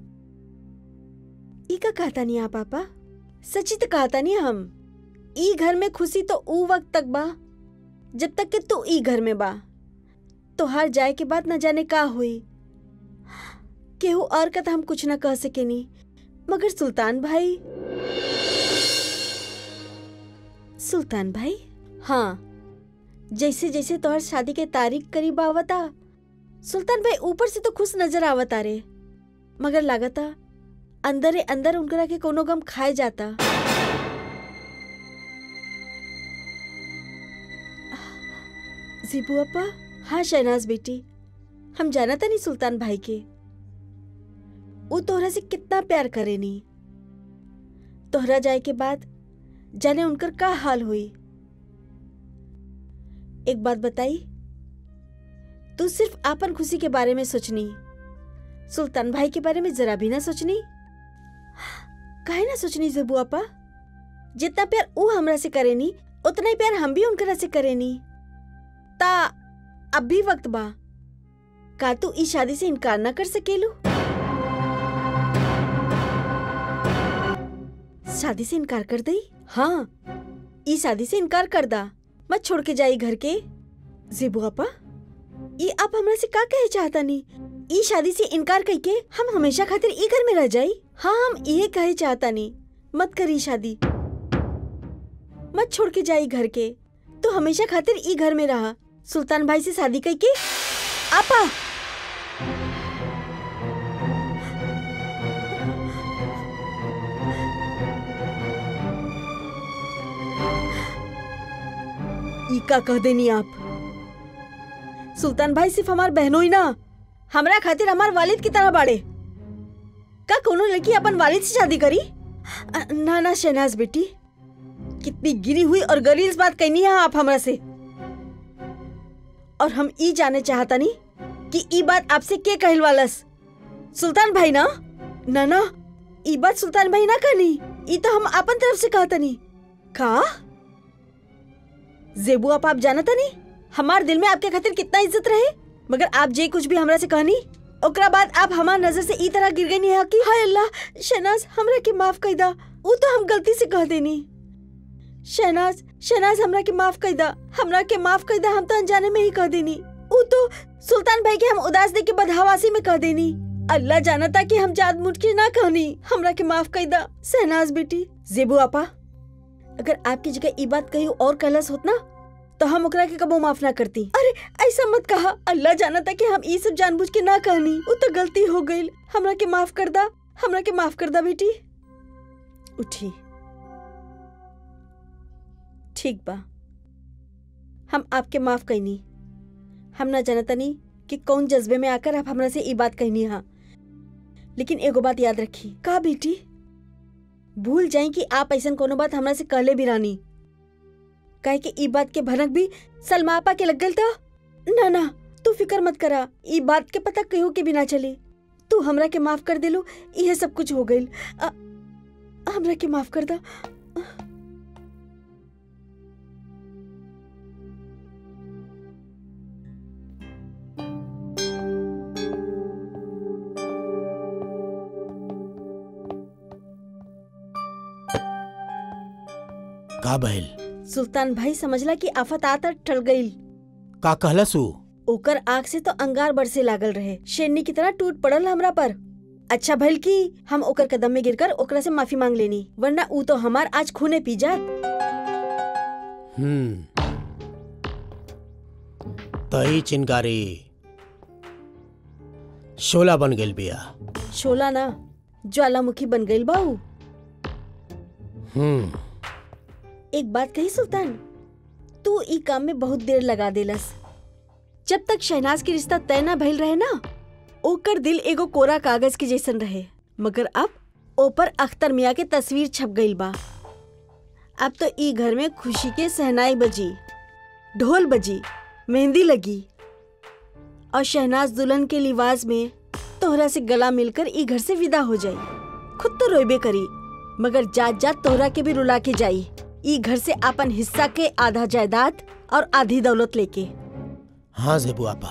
ई का कहता नहीं आप पापा सच्ची तो कहता नहीं हम ई घर में खुशी तो ऊ वक्त तक बा जब तक कि तू ई घर में बा तो हर जाए के बाद न जाने का हुई केहू और का तो हम कुछ ना कह सके नी मगर सुल्तान भाई सुल्तान भाई हाँ जैसे जैसे तोहर शादी के तारीख करीब आवता सुल्तान भाई ऊपर से तो खुश नजर आवता रे मगर लागता अंदर अंदर उनकरा के कोनो गम खाए जाता जीबू अपा हाँ शहनाज बेटी हम जाना था नहीं सुल्तान भाई के वो तोहरा से कितना प्यार करे नी तोहरा जाए के बाद जाने उनकर का हाल हुई एक बात बताई तू सिर्फ आपन खुशी के बारे में सोचनी सुल्तान भाई के बारे में जरा भी ना सोचनी काहे ना सोचनी जबू आपा जितना प्यार वो हमरा से करेनी उतना ही प्यार हम भी उनकरा से करेनी ता अब भी वक्त बा का तू इस शादी से इनकार ना कर सकेलू शादी से इनकार कर दई हाँ ई शादी से इनकार कर दा मत छोड़ के जाई घर के जेबू आपा ई आप हमरा से का कहे चाहता नी ई शादी से इनकार कई के हम हमेशा खातिर ई घर में रह जाई हाँ हम ये कहे चाहता नी मत करी शादी मत छोड़ के जाई घर के तो हमेशा खातिर ई घर में रहा सुल्तान भाई से शादी कई के आपा ई का कह देनी आप सुल्तान भाई सिर्फ हमार बहनों ही ना हमरा खातिर हमार वालिद की तरह बाड़े का कोनो लड़की अपन वालिद से शादी करी अ, ना ना शहनाज बेटी कितनी गिरी हुई और गलीज बात कहनी है आप हमरा से और हम ई जाने चाहता नहीं कि ई बात आपसे के कहल वालस सुल्तान भाई ना ना ना ई बात सुल्तान भाई ना कहनी ई तो हम अपन तरफ से कहता नहीं का जेबू आप आप जानता नहीं हमार दिल में आपके खातिर कितना इज्जत रहे मगर आप जे कुछ भी हमरा से कहनी ओकरा बाद आप हमार नजर से ई तरह गिर गई है कि हाय अल्लाह शहनाज हमरा के माफ कर दा वो तो हम गलती से कह देनी शहनाज शहनाज हमरा के माफ कर दा हमरा के माफ कर दा हम तो अनजाने में ही कह देनी वो तो सुल्तान भाई के हम उदास दे के बदहवासी में कह देनी अल्लाह जाना था कि हम जाद मुठ के ना कहनी हमरा के माफ कर दा शहनाज बेटी जेबू आपा अगर आपकी जगह ई बात कही और कहलस होत ना तो हम ओकरा के कबो माफ ना करती अरे ऐसा मत कहा अल्लाह जाना था कि हम ई सब जानबूझ के ना कहनी वो तो गलती हो गई हमरा के माफ कर दा हमरा के माफ कर दा बेटी उठी ठीक बा हम आपके माफ कहनी हम ना जानता नहीं कि कौन जज्बे में आकर आप हमरा से ई बात कहनी हा लेकिन एगो बात याद रखी का बेटी भूल जाई कि आप ऐसा कोनो बात हमरा से कहले भी रानी काहे कि ई बात के भनक भी सलमा आपा के लग गल था ना ना तू फिकर मत करा ई बात के पता कहो के भी ना चले तू हमरा के माफ कर देलो यह सब कुछ हो गइल अ- हमरा के माफ कर दा का बहल सुल्तान भाई समझला कि आफत आता टल गइल का कहलस ऊ ओकर आंख से तो अंगार बरसे लागल रहे शेरनी की तरह टूट पड़ल हमरा पर अच्छा भल की हम ओकर कदम में गिरकर ओकरा से माफी मांग लेनी वरना ऊ तो हमार आज खूने पी जात हम्म तई चिनगारी शोला बन गेल बिया शोला ना ज्वालामुखी बन गइल बाऊ हम्म एक बात कही सुल्तान तू ई काम में बहुत देर लगा देलस जब तक शहनाज के रिश्ता तय ना भइल रहे ना ओकर दिल एगो कोरा कागज के जैसन रहे मगर अब ऊपर अख्तर मियाँ के तस्वीर छप गइल बा अब तो ई घर में खुशी के सहनाई बजी ढोल बजी मेहंदी लगी और शहनाज दुल्हन के लिबास में तोहरा से गला मिलकर ई घर से विदा हो जाई खुद तो रोइबे करी मगर जात जात तोहरा के भी रुला के जाई ई घर से अपन हिस्सा के आधा जायदाद और आधी दौलत लेके हाँ जेबू आपा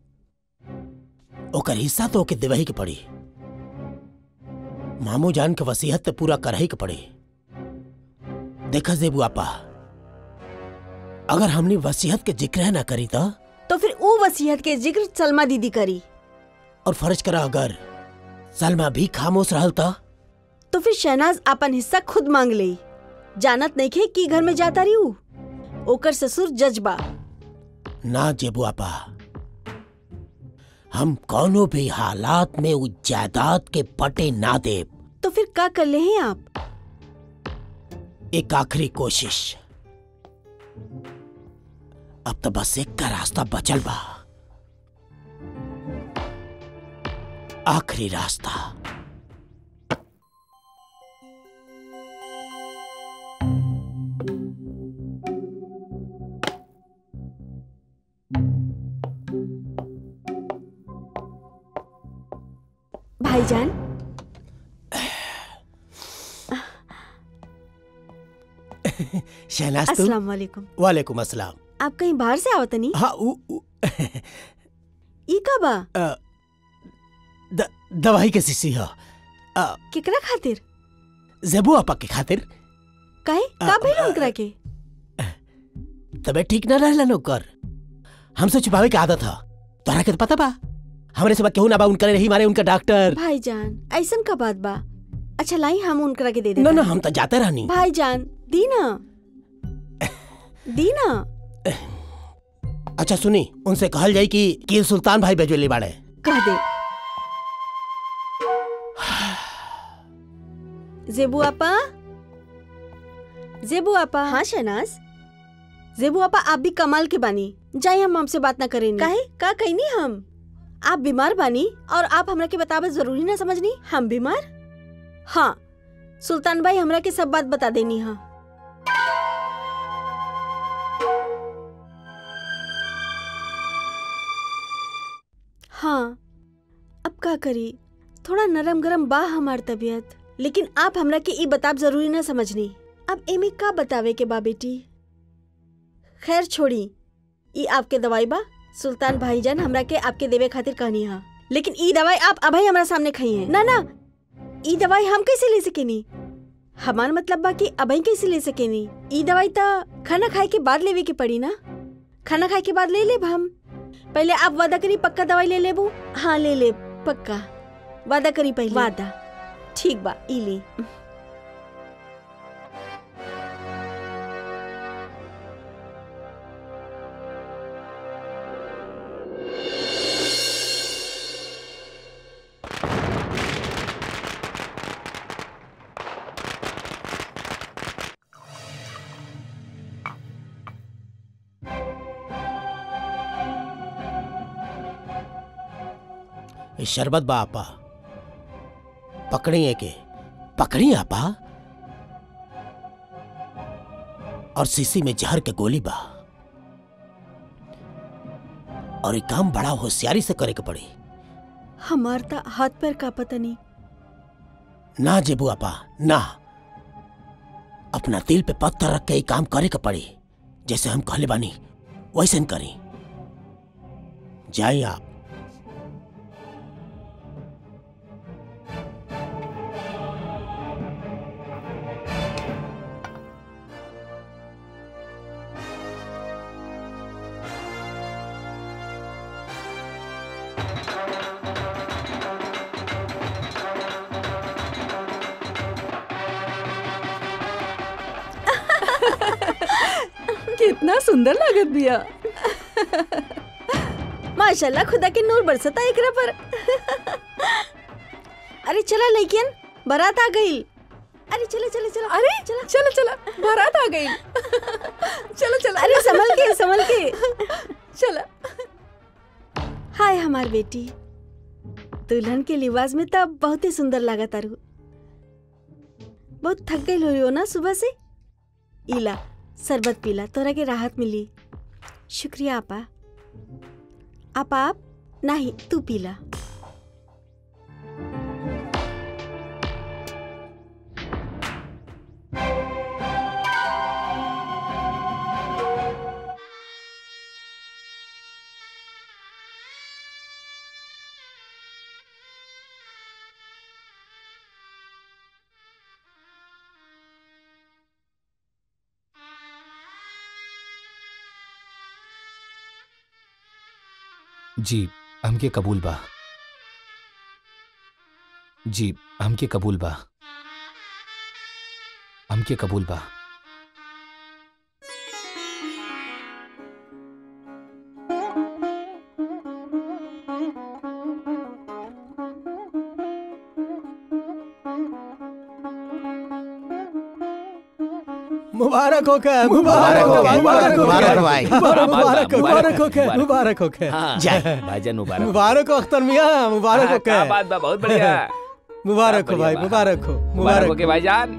ओकर हिस्सा तो ओके देवही के पड़ी मामू जान के वसीयत तो पूरा करही के पड़ी देखा जेबू आपा अगर हमनी वसीयत के जिक्र ना करी तो तो फिर वो वसीयत के जिक्र सलमा दीदी करी और फर्ज करा अगर सलमा भी खामोश रहल तो तो फिर शहनाज अपन हिस्सा खुद मांग ले जानत नहीं खे की घर में जाता रही ऊ? ओकर ससुर जज्बा ना जेबू आपा हम कौनो भी हालात में उस जायदाद के पटे ना दे तो फिर का कर ले हैं आप एक आखिरी कोशिश अब तो बस एक का रास्ता बचल बा आखिरी रास्ता भाईजान शहनाज तू अस्सलाम वालेकुम वालेकुम अस्सलाम आप कहीं बाहर से आवत नहीं हाँ उ, उ, ई का बा अ, द, दवाई के शीशी हो केकरा खातिर जेबू आपा के खातिर काहे का अ, भइल अ, ओकरा के तबे ठीक न रहला नौकर हमसे छुपावे के आदत है तोहरा के तो पता बा हमरे से बा केहू ना बा उनकर रही मारे उनका डॉक्टर भाईजान ऐसन का बात बा अच्छा लाई हम उनकरा के दे दे ना ना हम तो जाते रहनी भाईजान दी ना दी ना अच्छा सुनी उनसे कहल जाई कि कि सुल्तान भाई बेजोली बाड़े कह दे जेबू आपा जेबू आपा हाँ शहनाज जेबू आपा आप भी कमाल के बानी जाए हम हमसे बात ना करें काहे का कहनी हम आप बीमार बानी और आप हमरा के बतावे जरूरी ना समझनी हम बीमार हाँ सुल्तान भाई हमरा के सब बात बता देनी हाँ हाँ अब का करी थोड़ा नरम गरम बा हमार तबीयत लेकिन आप हमरा के ई बताब जरूरी ना समझनी अब एमे का बतावे के बा बेटी खैर छोड़ी ई आपके दवाई बा सुल्तान भाईजान हमरा के आपके देवे खातिर कहनी हा लेकिन ई दवाई आप अभी हमरा सामने खाई है ना ना ई दवाई हम कैसे ले सकेनी हमार मतलब बा कि अभी कैसे ले सकेनी ई दवाई तो खाना खाए के बाद लेवे के पड़ी ना खाना खाए के बाद ले लेब हम पहले आप वादा करी पक्का दवाई ले लेबू हाँ ले ले पक्का वादा करी पहले वादा ठीक बा ई ले ये शरबत बा आपा पकड़ी के पकड़ी आपा और शीशी में जहर के गोली बा और ये काम बड़ा होशियारी से करे के पड़ी हमार ता हाथ पैर का पता नहीं ना जेबू आपा ना अपना दिल पे पत्थर रख के ये काम करे के पड़ी जैसे हम कहले बानी वैसे करी जाइए आप कितना सुंदर लागत बिया माशाल्लाह खुदा के नूर बरसता एकरा पर अरे चला लइकियन बारात आ गई अरे चले चले चलो अरे चला चला चला बारात आ गई चलो चलो अरे संभल के संभल के चला हाय हमार बेटी दुल्हन के लिबास में तब बहुत ही सुंदर लगा तारू बहुत थक गई हो ना सुबह से इला शरबत पीला तोरा के राहत मिली शुक्रिया आपा आप आप नहीं तू पीला जी हमके कबूल बा जी हमके कबूल बा हमके कबूल बा मुबारक हो के मुबारक हो के मुबारक हो मुबारक हो भाई। मुबारक हो मुबारक हो के मुबारक। मुबारक हो के हाँ, जय भाईजान मुबारक मुबारक हो अख्तर मियां मुबारक हो हाँ, क्या के बात बा बहुत बढ़िया मुबारक हो बढ़िया भाई बा। मुबारक हो मुबारक मुबारक हो के भाईजान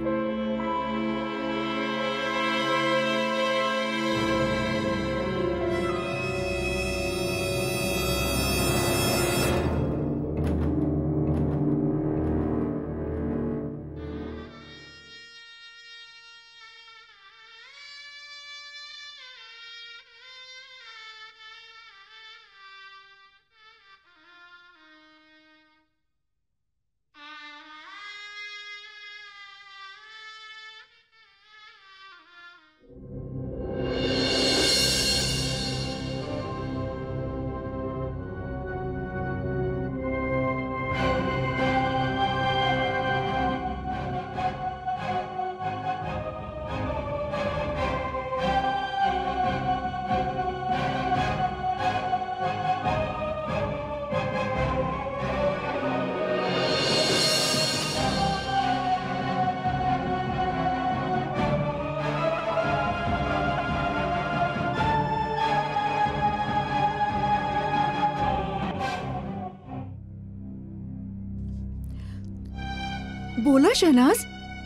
बोला शहनाज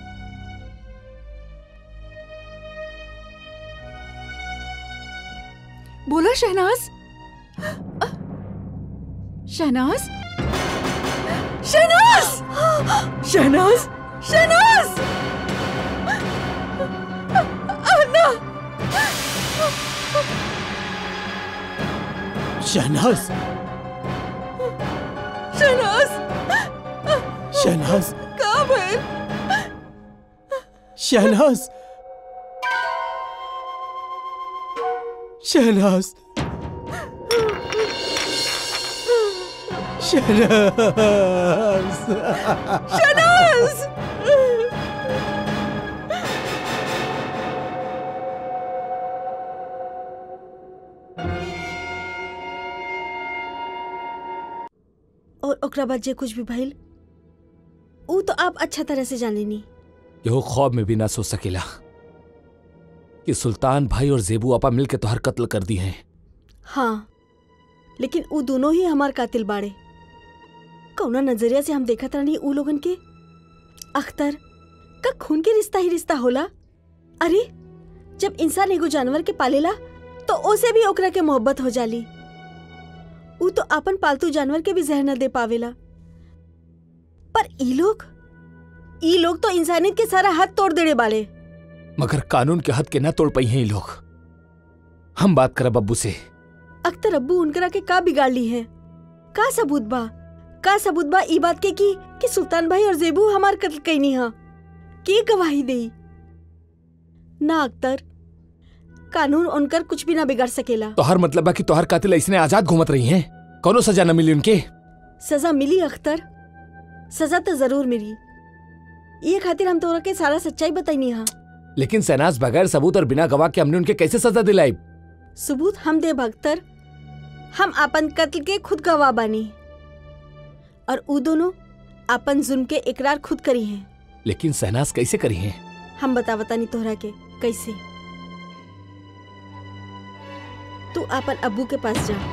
बोला शहनाज शहनाज शहनाज शहनाज शहनाज अन्ना शहनाज शहनाज शहनाज कहाँ भइल शहनाज शहनाज शहनाज शहनाज और ओकरा बाद जे कुछ भी भइल ऊ तो आप अच्छा तरह से जाने नी यहो ख्वाब में भी ना सोच सकेला कि सुल्तान भाई और जेबू आपा मिलके तोहर कत्ल कर दी हैं हाँ लेकिन ऊ दोनों ही हमार कातिल बाड़े कौना नजरिया से हम देखत रहनी ऊ लोगन के अख्तर का खून के रिश्ता ही रिश्ता होला अरे जब इंसान एगो जानवर के पालेला तो ओसे भी ओकरा के मोहब्बत हो जाली ऊ तो अपन पालतू जानवर के भी जहर न दे पावेला पर ई लोग ई लोग तो इंसानियत के सारा हाथ तोड़ देने वाले मगर कानून के हद के ना तोड़ पाई हैं ये लोग हम बात करब अब्बू से अख्तर अब्बू उनकरा के का बिगाड़ ली है का सबूत बा का सबूत बा ई बात के की कि सुल्तान भाई और जेबू हमार कत्ल कैनी हा के गवाही देई ना अख्तर कानून उनकर कुछ भी ना बिगाड़ सकेला तोहर मतलब बा कि तोहर कातिल ऐसने आजाद घूमत रही हैं कौनो सजा न मिली उनके सजा मिली अख्तर सजा तो जरूर मिली ये खातिर हम तोरा के सारा सच्चाई बताई हा लेकिन सैनाज बगैर सबूत और बिना गवाह के हमने उनके कैसे सजा दिलाई सबूत हम दे अख्तर हम अपन कत्ल के खुद गवाह बानी और ऊ दोनों अपन जुल्म के इकरार खुद करी हैं लेकिन सहनाज कैसे करी हैं हम बता बतानी तोहरा के कैसे तू अपन अब्बू के पास जा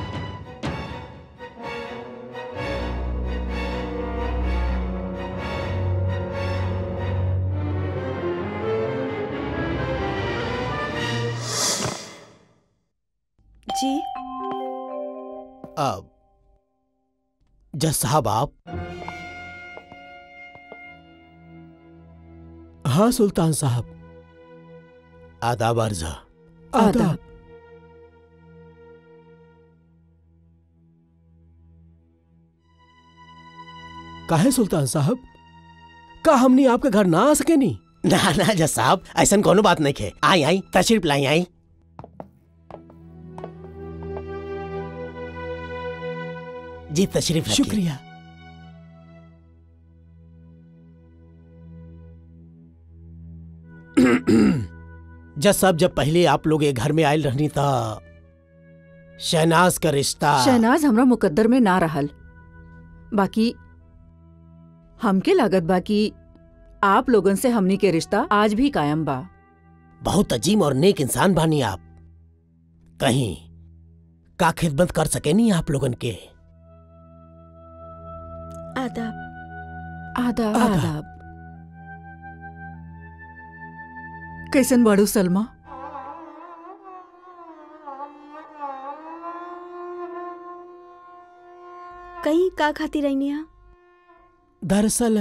जी अब जज साहब आप हाँ सुल्तान साहब आदाब अर्जा आदाब काहे सुल्तान साहब का हमनी आपके घर ना आ सके नी ना ना जज साहब ऐसा कोनो बात नहीं खे आई आई तशरीफ लाई आई जी तशरीफ रखिए। शुक्रिया जज साहब जब पहले आप लोग ये घर में आयल रहनी था शहनाज का रिश्ता शहनाज हमरा मुकद्दर में ना रहल बाकी हमके लागत बा कि आप लोगन से हमनी के रिश्ता आज भी कायम बा बहुत अजीम और नेक इंसान बानी आप कहीं का खिदमत कर सके नहीं आप लोगन के आदाब आदाब आदाब। आदाब कैसन बाड़ू सलमा कहीं का खाती रहनी हा दरअसल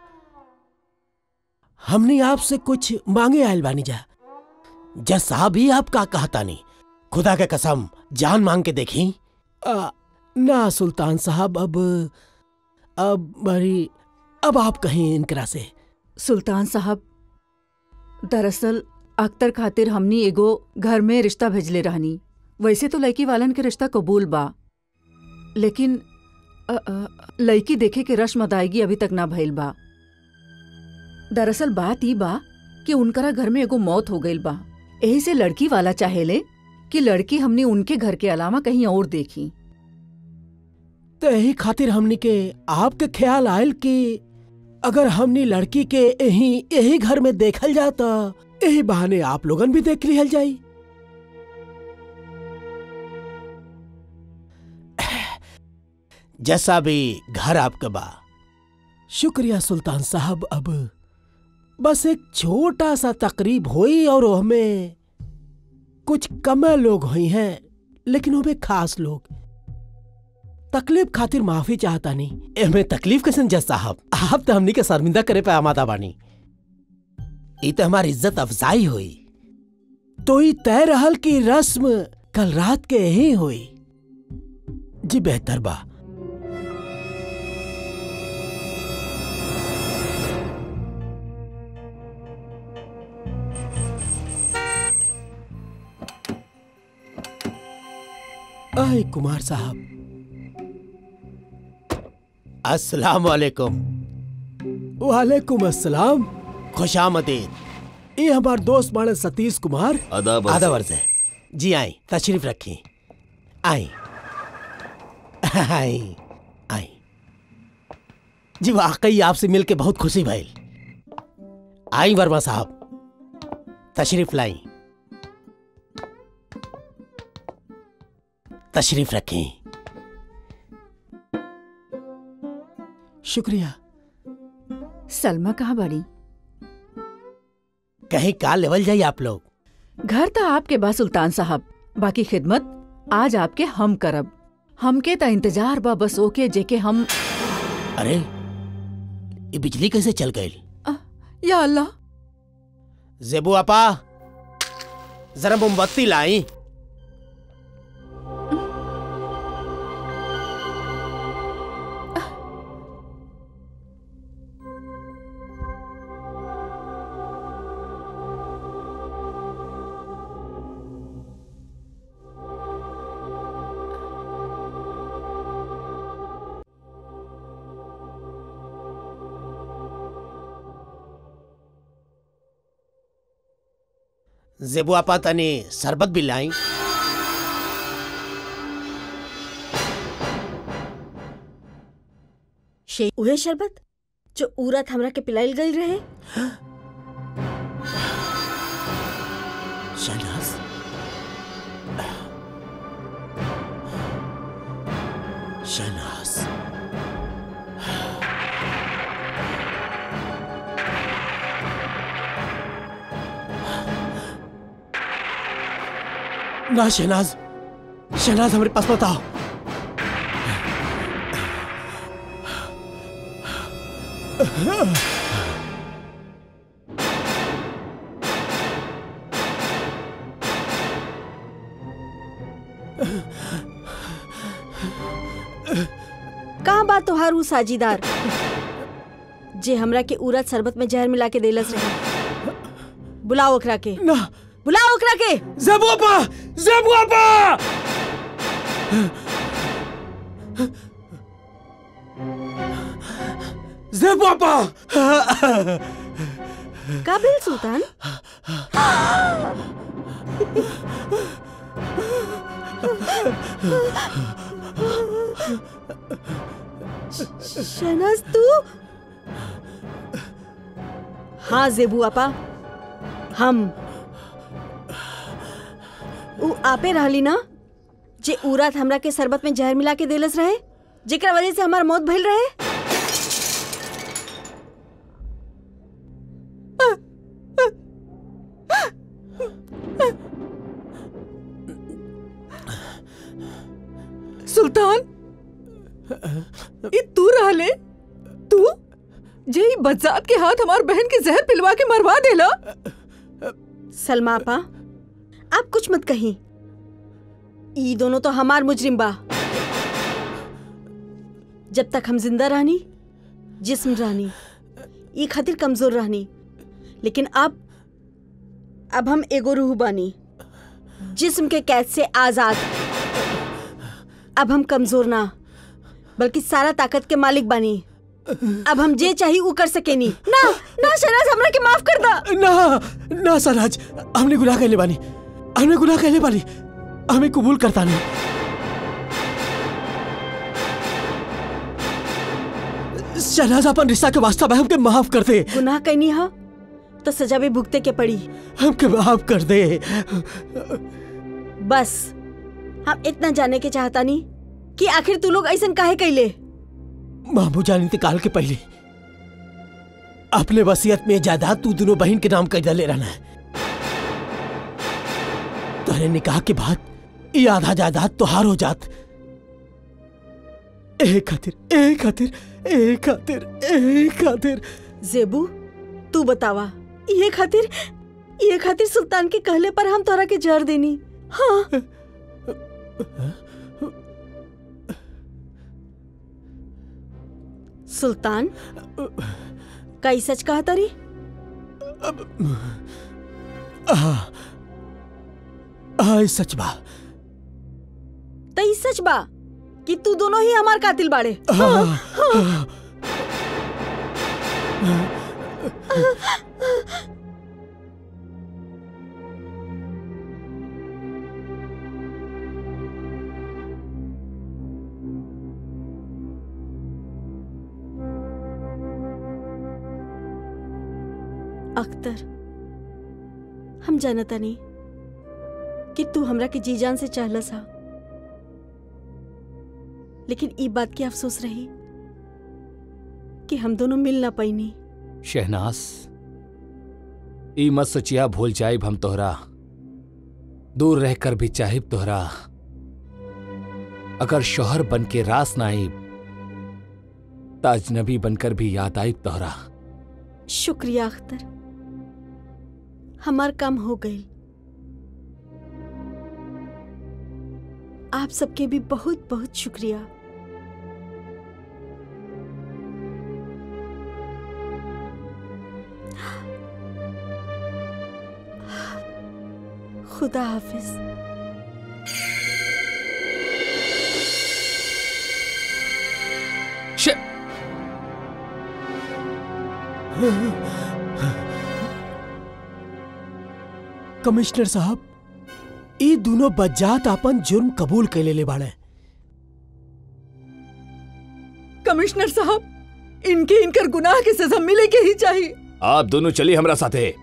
हमने आपसे कुछ मांगे आयल बानी जा जज साहब ही आप का कहता नहीं खुदा के कसम जान मांग के देखी आ, ना सुल्तान साहब अब अब बड़ी अब आप कहीं इनकरा से सुल्तान साहब दरअसल अख्तर खातिर हमनी एगो घर में रिश्ता भेजले रहनी वैसे तो लड़की वालन के रिश्ता कबूल बा लेकिन अ, अ, लड़की देखे के रस्म अदायगी अभी तक ना भइल बा दरअसल बात ई बा कि उनकरा घर में एगो मौत हो गइल बा यही से लड़की वाला चाहेले कि लड़की हमनी उनके घर के अलावा कहीं और देखी तो यही खातिर हमनी के आपके ख्याल आयल कि अगर हमनी लड़की के यही यही घर में देखल जाता यही बहाने आप लोगन भी देख लिहल जाई जैसा भी घर आपका बा शुक्रिया सुल्तान साहब अब बस एक छोटा सा तकरीब हुई और हमें कुछ कम लोग हुई हैं लेकिन हमें खास लोग तकलीफ खातिर माफी चाहता नहीं एमे तकलीफ कैसे जज साहब आप तो हमनी के शर्मिंदा करे पे आमादा बानी ई तो हमारी इज्जत अफजाई हुई तो ई तय रहल की रस्म कल रात के ही हुई जी बेहतर बा आए कुमार साहब अस्सलाम वालेकुम वालेकुम अस्सलाम खुशामदीद ये हमार दोस्त बाड़े सतीश कुमार आदाब आधा वर्ष है जी आई तशरीफ रखी आई आई आई जी वाकई आपसे मिलके बहुत खुशी भइल आई वर्मा साहब तशरीफ लाई तशरीफ रखें शुक्रिया सलमा कहाँ बड़ी कहीं का लेवल जाइए आप लोग घर तो आपके बा सुल्तान साहब बाकी खिदमत आज आपके हम करब हमके त इंतजार बा बस ओके जेके हम अरे ये बिजली कैसे चल गई अ, या अल्लाह जेबू आपा जरा मोमबत्ती लाई जेबू आपा तने शरबत भी लाई शे उहे शरबत जो उरत हमरा के पिलाइल गई रहे शहनाज शहनाज ना शहनाज शहनाज हमारे पास मत आओ कहाँ बा तोहार ऊ साझीदार जे हमरा के उरत शरबत में जहर मिला के देलस रहे बुलाओ ओकरा के ना बुलाओ ओकरा के जेबू आपा जेबू आपा जेबू आपा काबिल सुल्तान श- शहनाज तू हाँ जेबू आपा हम ऊ आपे रहली ना जे ऊ रात हमरा के शरबत में जहर मिला के देलस रहे जेकरा वजह से हमार मौत भइल रहे सुल्तान ई तू रहले तू जे ई बज्जात के हाथ हमार बहन के जहर पिलवा के मरवा देला सलमा आपा आप कुछ मत कहीं ई दोनों तो हमार मुजरिम बा जब तक हम जिंदा रहनी जिस्म रहनी ई खातिर कमजोर रहनी लेकिन अब अब हम एगो रूह बानी जिस्म के कैद से आजाद अब हम कमजोर ना बल्कि सारा ताकत के मालिक बानी अब हम जे चाही ऊ कर सकेनी ना ना शराज हमरा के माफ कर दा ना ना सराज हमने गुनाह कहले बानी हमने गुनाह कहले बानी हमें कबूल करता नहीं शहनाज अपन रिश्ता के वास्ता में हमके माफ कर दे गुनाह कैनी हा तो सजा भी भुगते के पड़ी हमके माफ कर दे बस हम इतना जाने के चाहता नहीं कि आखिर तू लोग ऐसा काहे कैले मामू जान इंतकाल के पहले अपने वसीयत में जायदाद तू दोनों बहन के नाम कर दले रहना है तोहरे निकाह के बाद ये आधा जायदाद तोहार हो जात ए खातिर ए खातिर ए खातिर ए खातिर जेबू तू बतावा ये खातिर ये खातिर सुल्तान के कहले पर हम तोरा के जर देनी हाँ सुल्तान कई सच कहा तारी आ सच बा तई सच बा कि तू दोनों ही हमार कातिल बाड़े अख्तर हम जानता नहीं कि तू हमरा के जी जान से चाहला सा लेकिन ई बात की अफसोस रही कि हम दोनों मिल ना पैनी शहनाज ई मत सचिया भूल जाइब हम तोहरा दूर रहकर भी चाहिब तोहरा अगर शोहर बन के रास ना आइब त अजनबी बनकर भी याद आइब तोहरा शुक्रिया अख्तर हमार काम हो गई आप सबके भी बहुत बहुत शुक्रिया खुदा हाफिज शे- कमिश्नर साहब ई दोनों बज्जात अपन जुर्म कबूल कर ले बाड़े कमिश्नर साहब इनके इनकर गुनाह की सजा मिले के ही चाहिए आप दोनों चलिए हमरा साथे